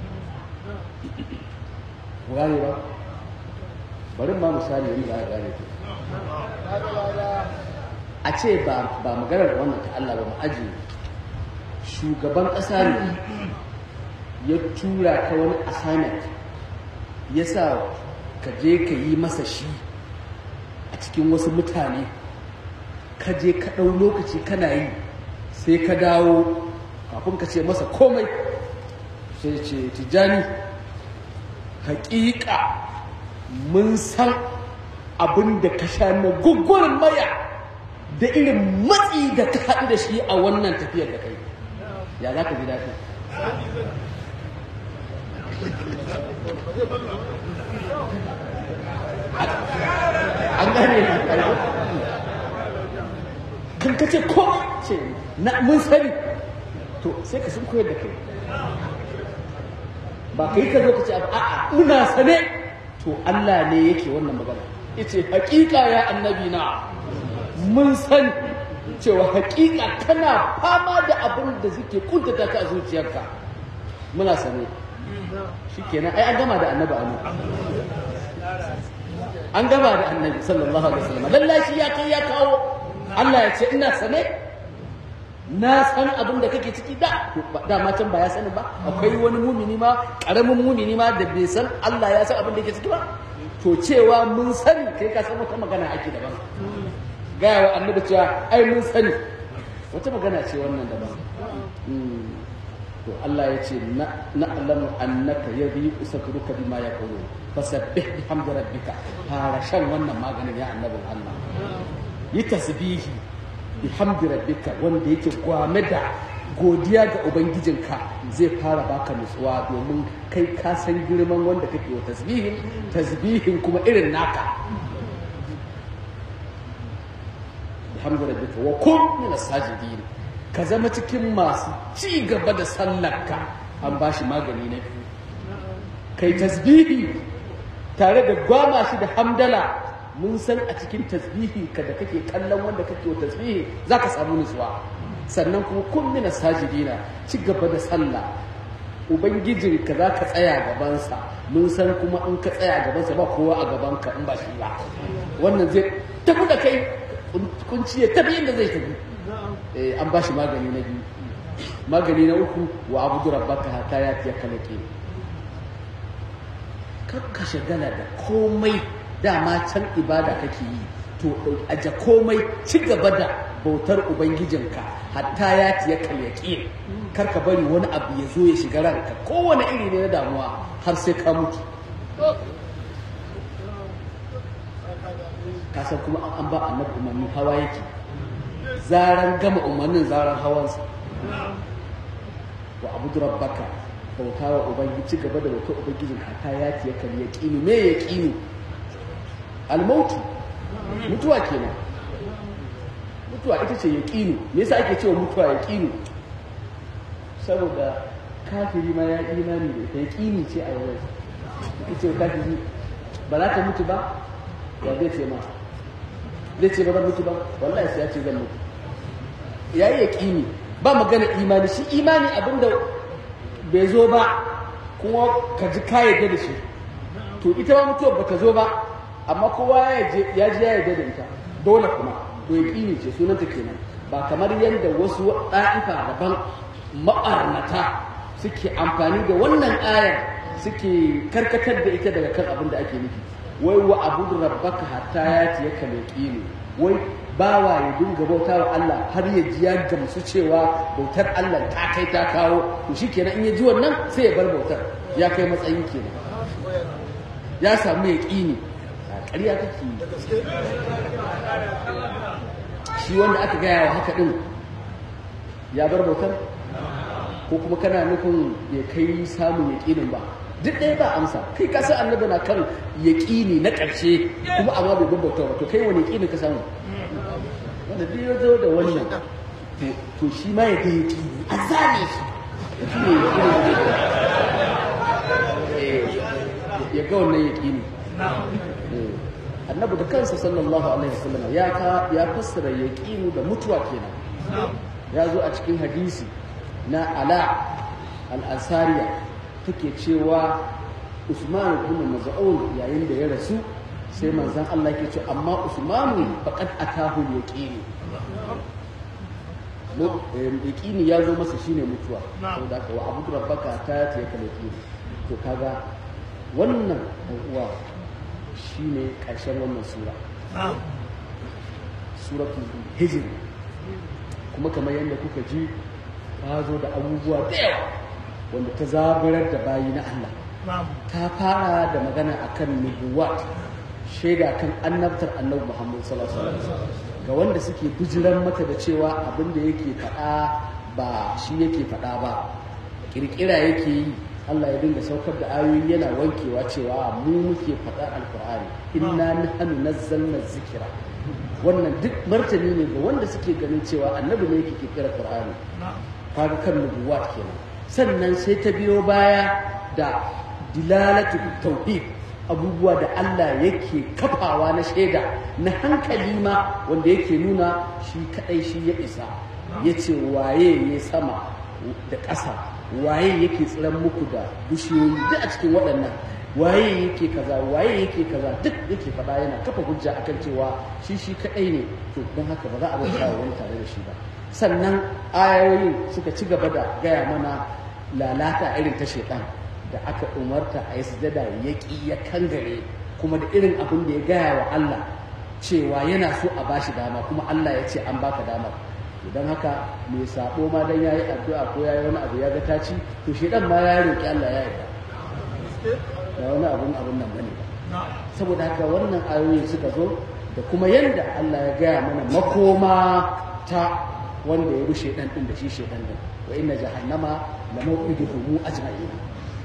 ku gane ba bari ma misali yanzu za a gane ku a ce ba maganar wannan ta Allah ba mu aji shugaban ƙasa ne ya tura ka wani assignment ya sa ka je ka yi masa shi a cikin wasu mutane ka je ka ɗau lokaci kana yi sai ka dawo kafin ka ce masa komai sai ce tijjani haƙiƙa mun san abin da ka sha na gugurin maya da irin matsi da ka haɗu da shi a wannan tafiyar da kai ya za ka ji daɗi an gane kan kace komai ce na mun sani to sai ka sun koyar da kai ba kai ka zo ka ce a'a muna sane to Allah ne yake wannan magana yace hakika ya annabi na mun san cewa hakika kana fama da abin da suke kuntata ka a zuciyarka muna sane shikenan ai an gama da annabi anu an gama da annabi sallallahu alaihi wasallam lallashi ya kai ya kawo Allah ya ce ina sane na san abin da kake ciki da dama can ba ya sani ba akwai wani mumini ma karamin mumini ma da bai san Allah ya san abin da yake ciki ba to cewa mun sani kai ka san wata magana ake daban gaya wa annabi cewa ai mun sani wata magana ce wannan daban to Allah ya ce na alamu annaka yadhi usakruka bima yaqulu fasabbih bihamdi rabbika fara shan wannan maganin ya annabin Allah yi tasbihi bihamdi rabbika wanda yake gwame da godiya ga ubangijinka zai fara baka nutsuwa domin kai ka san girman wanda kake wa tasbihin tasbihin kuma irin naka bihamdi rabbika wa kun min as-sajidin ka zama cikin masu ci gaba da sallarka an bashi magani na biyu kai tasbihi tare da gwama shi da hamdala mun san a cikin tasbihi ka da kake kallon wanda kake wa tasbihi za ka samu nutsuwa sannan kuma kun mina sajidina ci gaba da sallah ubangijin ka za ka tsaya gabansa mun san kuma in ka tsaya gabansa ba kowa a gabanka in ba shi ba wannan zai tafi da kai kunci ya tafi inda zai tafi an ba shi magani na biyu magani na uku wa abudu rabbaka hatta ya fiye kalake kakka shagala da komai dama can ibada kake yi to aje komai ci gaba da bautar ubangijinka hatta ya tiya kalyaki kar ka bari wani abu ya zo ya shiga ranka kowane iri ne na damuwa har sai ka mutu kasan kuma an ba annabi umarni hawa yake zaran gama umarnin zaran hawansa wa abudu rabbaka bauta wa ubangiji ci gaba da bautar ubangijin hatta ya tiya kalyaki me ya kinu almautu mutuwa kenan mutuwa ita ce yaqinu me yasa ake cewa mutuwa yaqinu saboda kafiri ma ya imani da ita yaqini ce a yau ita ce kafiri ba za ka mutu ba ya zai ce ma zai ce ba zan mutu ba wallahi sai ya ce zan mutu ya yi yaqini ba magana imani shi imani abinda bai zo ba kuma ka ji ka yarda da shi to ita ma mutuwa ba ta zo ba amma kowa ya ji ya yarda da ita dole kuma to yaqini ce sunanta kenan ba kamar yadda wasu ɗa'ifa daban ma'arnata suke amfani da wannan ayar suke karkatar da ita daga kan abin da ake nufi wai wa abudu rabbaka hatta ya tiya ka yaqini wai bawa ya dinga bauta wa Allah har ya ji ya gamsu cewa bautar Allah ta kai ta kawo to shikenan in ya ji wannan sai ya bar bautar ya kai matsayin kenan ya samu yaqini ƙarya kake yi shi wanda aka gaya wa haka ɗin ya bar bautar ko kuma kana nufin ya kai samun yaƙinin ba duk ɗaya ba amsa kai ka san annabi na kan yaƙini na ƙarshe kuma amma bai bar bautar ba to kai wani yaƙinin ka samu wanda duk ya zo da wannan to shi ma ya ga yaƙini a zane shi shi ne ya ga wannan yaƙini annabi da kansa sallallahu alaihi wasallam ya ka ya fassara yaqinu da mutuwa kenan ya zo a cikin hadisi na ala al-ansariya take cewa Usman ibn Maz'un yayin da ya rasu sai manzon Allah ke ce amma Usman faqad atahu yaqinu yaqini ya zo masa shine mutuwa saboda haka wa abudu rabbaka ta ya yaqini to kaga wannan uwa shi ne ƙarshen wannan sura suratul hijr kuma kamar yadda kuka ji ta zo da abubuwa da yawa wanda ta zaburar da bayi na Allah ta fara da magana akan nubuwat shaida kan annabtar annabi Muhammad sallallahu alaihi wasallam ga wanda suke bijiran mata da cewa abin da yake faɗa ba shi yake faɗa ba kirkira yake yi Allah ya dinga saukar da ayoyi yana wankewa cewa mu muke faɗar alkur'ani inna nahnu nazzalna zikira wannan duk martani ne ga wanda suke ganin cewa annabi ne yake kirkira qur'ani kaga kan nubuwat kenan sannan sai ta biyo baya da dilalatu tauhid abubuwa da Allah yake kafawa na shaida na hankali ma wanda yake nuna shi kadai shi ya isa yace waye ya sama da ƙasa waye yake tsiran muku da bishiyoyi duk a cikin waɗannan waye yake kaza waye yake kaza duk yake faɗa yana kafa hujja akan cewa shi shi kaɗai ne to don haka ba za a bauta wa wani tare da shi ba sannan ayoyin suka ci gaba da gaya mana lalata irin ta shaitan da aka umarta a yi sujada ya ƙi ya kangare kuma da irin abin da ya gaya wa Allah cewa yana so a bashi dama kuma Allah ya ce an baka damar don haka mai sabo ma dan yayi addu'a ko yayi wani abu ya ga ta ci to shedan ma ya roki Allah ya yarda da wani abun abun nan bane saboda haka wannan ayoyi suka zo da kuma yanda Allah ya gaya mana makoma ta wanda ya bi shedan din da shi shedan din wa inna jahannama la mawqiduhum ajma'in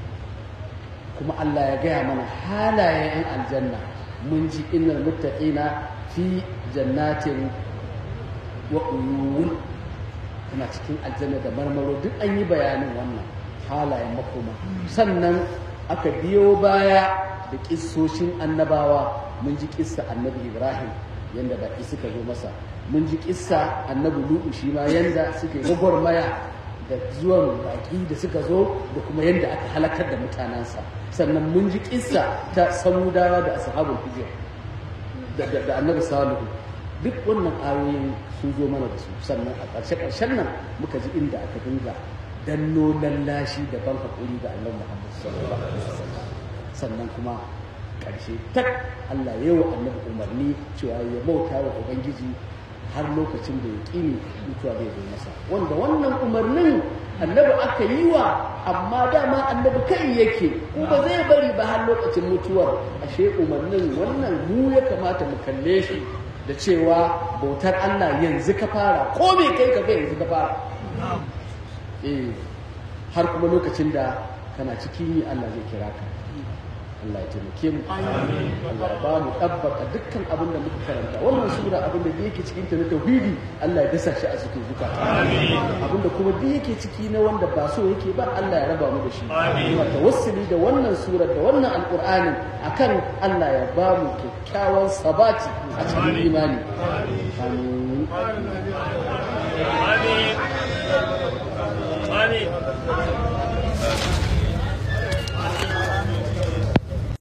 kuma Allah ya gaya mana halayen aljanna mun ji innal muttaqina fi jannatin wa uyun tana cikin aljanna da marmaro duk an yi bayanin wannan halayen makoma sannan aka biyo baya da kissoshin annabawa mun ji kissa annabi ibrahim yanda baki suka zo masa mun ji kissa annabi lu'u shi ma yanda suka yi gwagwarmaya da zuwan baki da suka zo da kuma yanda aka halakar da mutanensa sannan mun ji kissa ta samudawa da ashabul hijr da annabi salihu duk wannan ayoyin sun zo mana da su sannan a ƙarshe-ƙarshen nan muka ji inda aka dinga danno lallashi da ban haƙuri ga Allah Muhammad sallallahu alaihi wasallam sannan kuma ƙarshe tak Allah ya yi wa annabi umarni cewa ya bauta wa ubangiji har lokacin da ya ƙini mutuwa zai zo masa wanda wannan umarnin annabi aka yi wa amma dama annabi kai yake kuma zai bari ba har lokacin mutuwar ashe umarnin wannan mu ya kamata mu kalle shi da cewa bautar Allah yanzu ka fara ko me kai ka yanzu ka fara eh har kuma lokacin da kana cikin yi Allah zai kira ka Allah ya taimake mu Allah ya ba mu tabbata dukkan abin da muka karanta wannan sura abin da yake cikin ta na tauhidi Allah ya dasa shi a cikin zukata abin da kuma duk yake ciki na wanda ba so yake ba Allah ya raba mu da shi kuma tawassuli da wannan sura da wannan alqur'anin akan Allah ya ba mu kyakkyawan sabati a cikin imani amin amin amin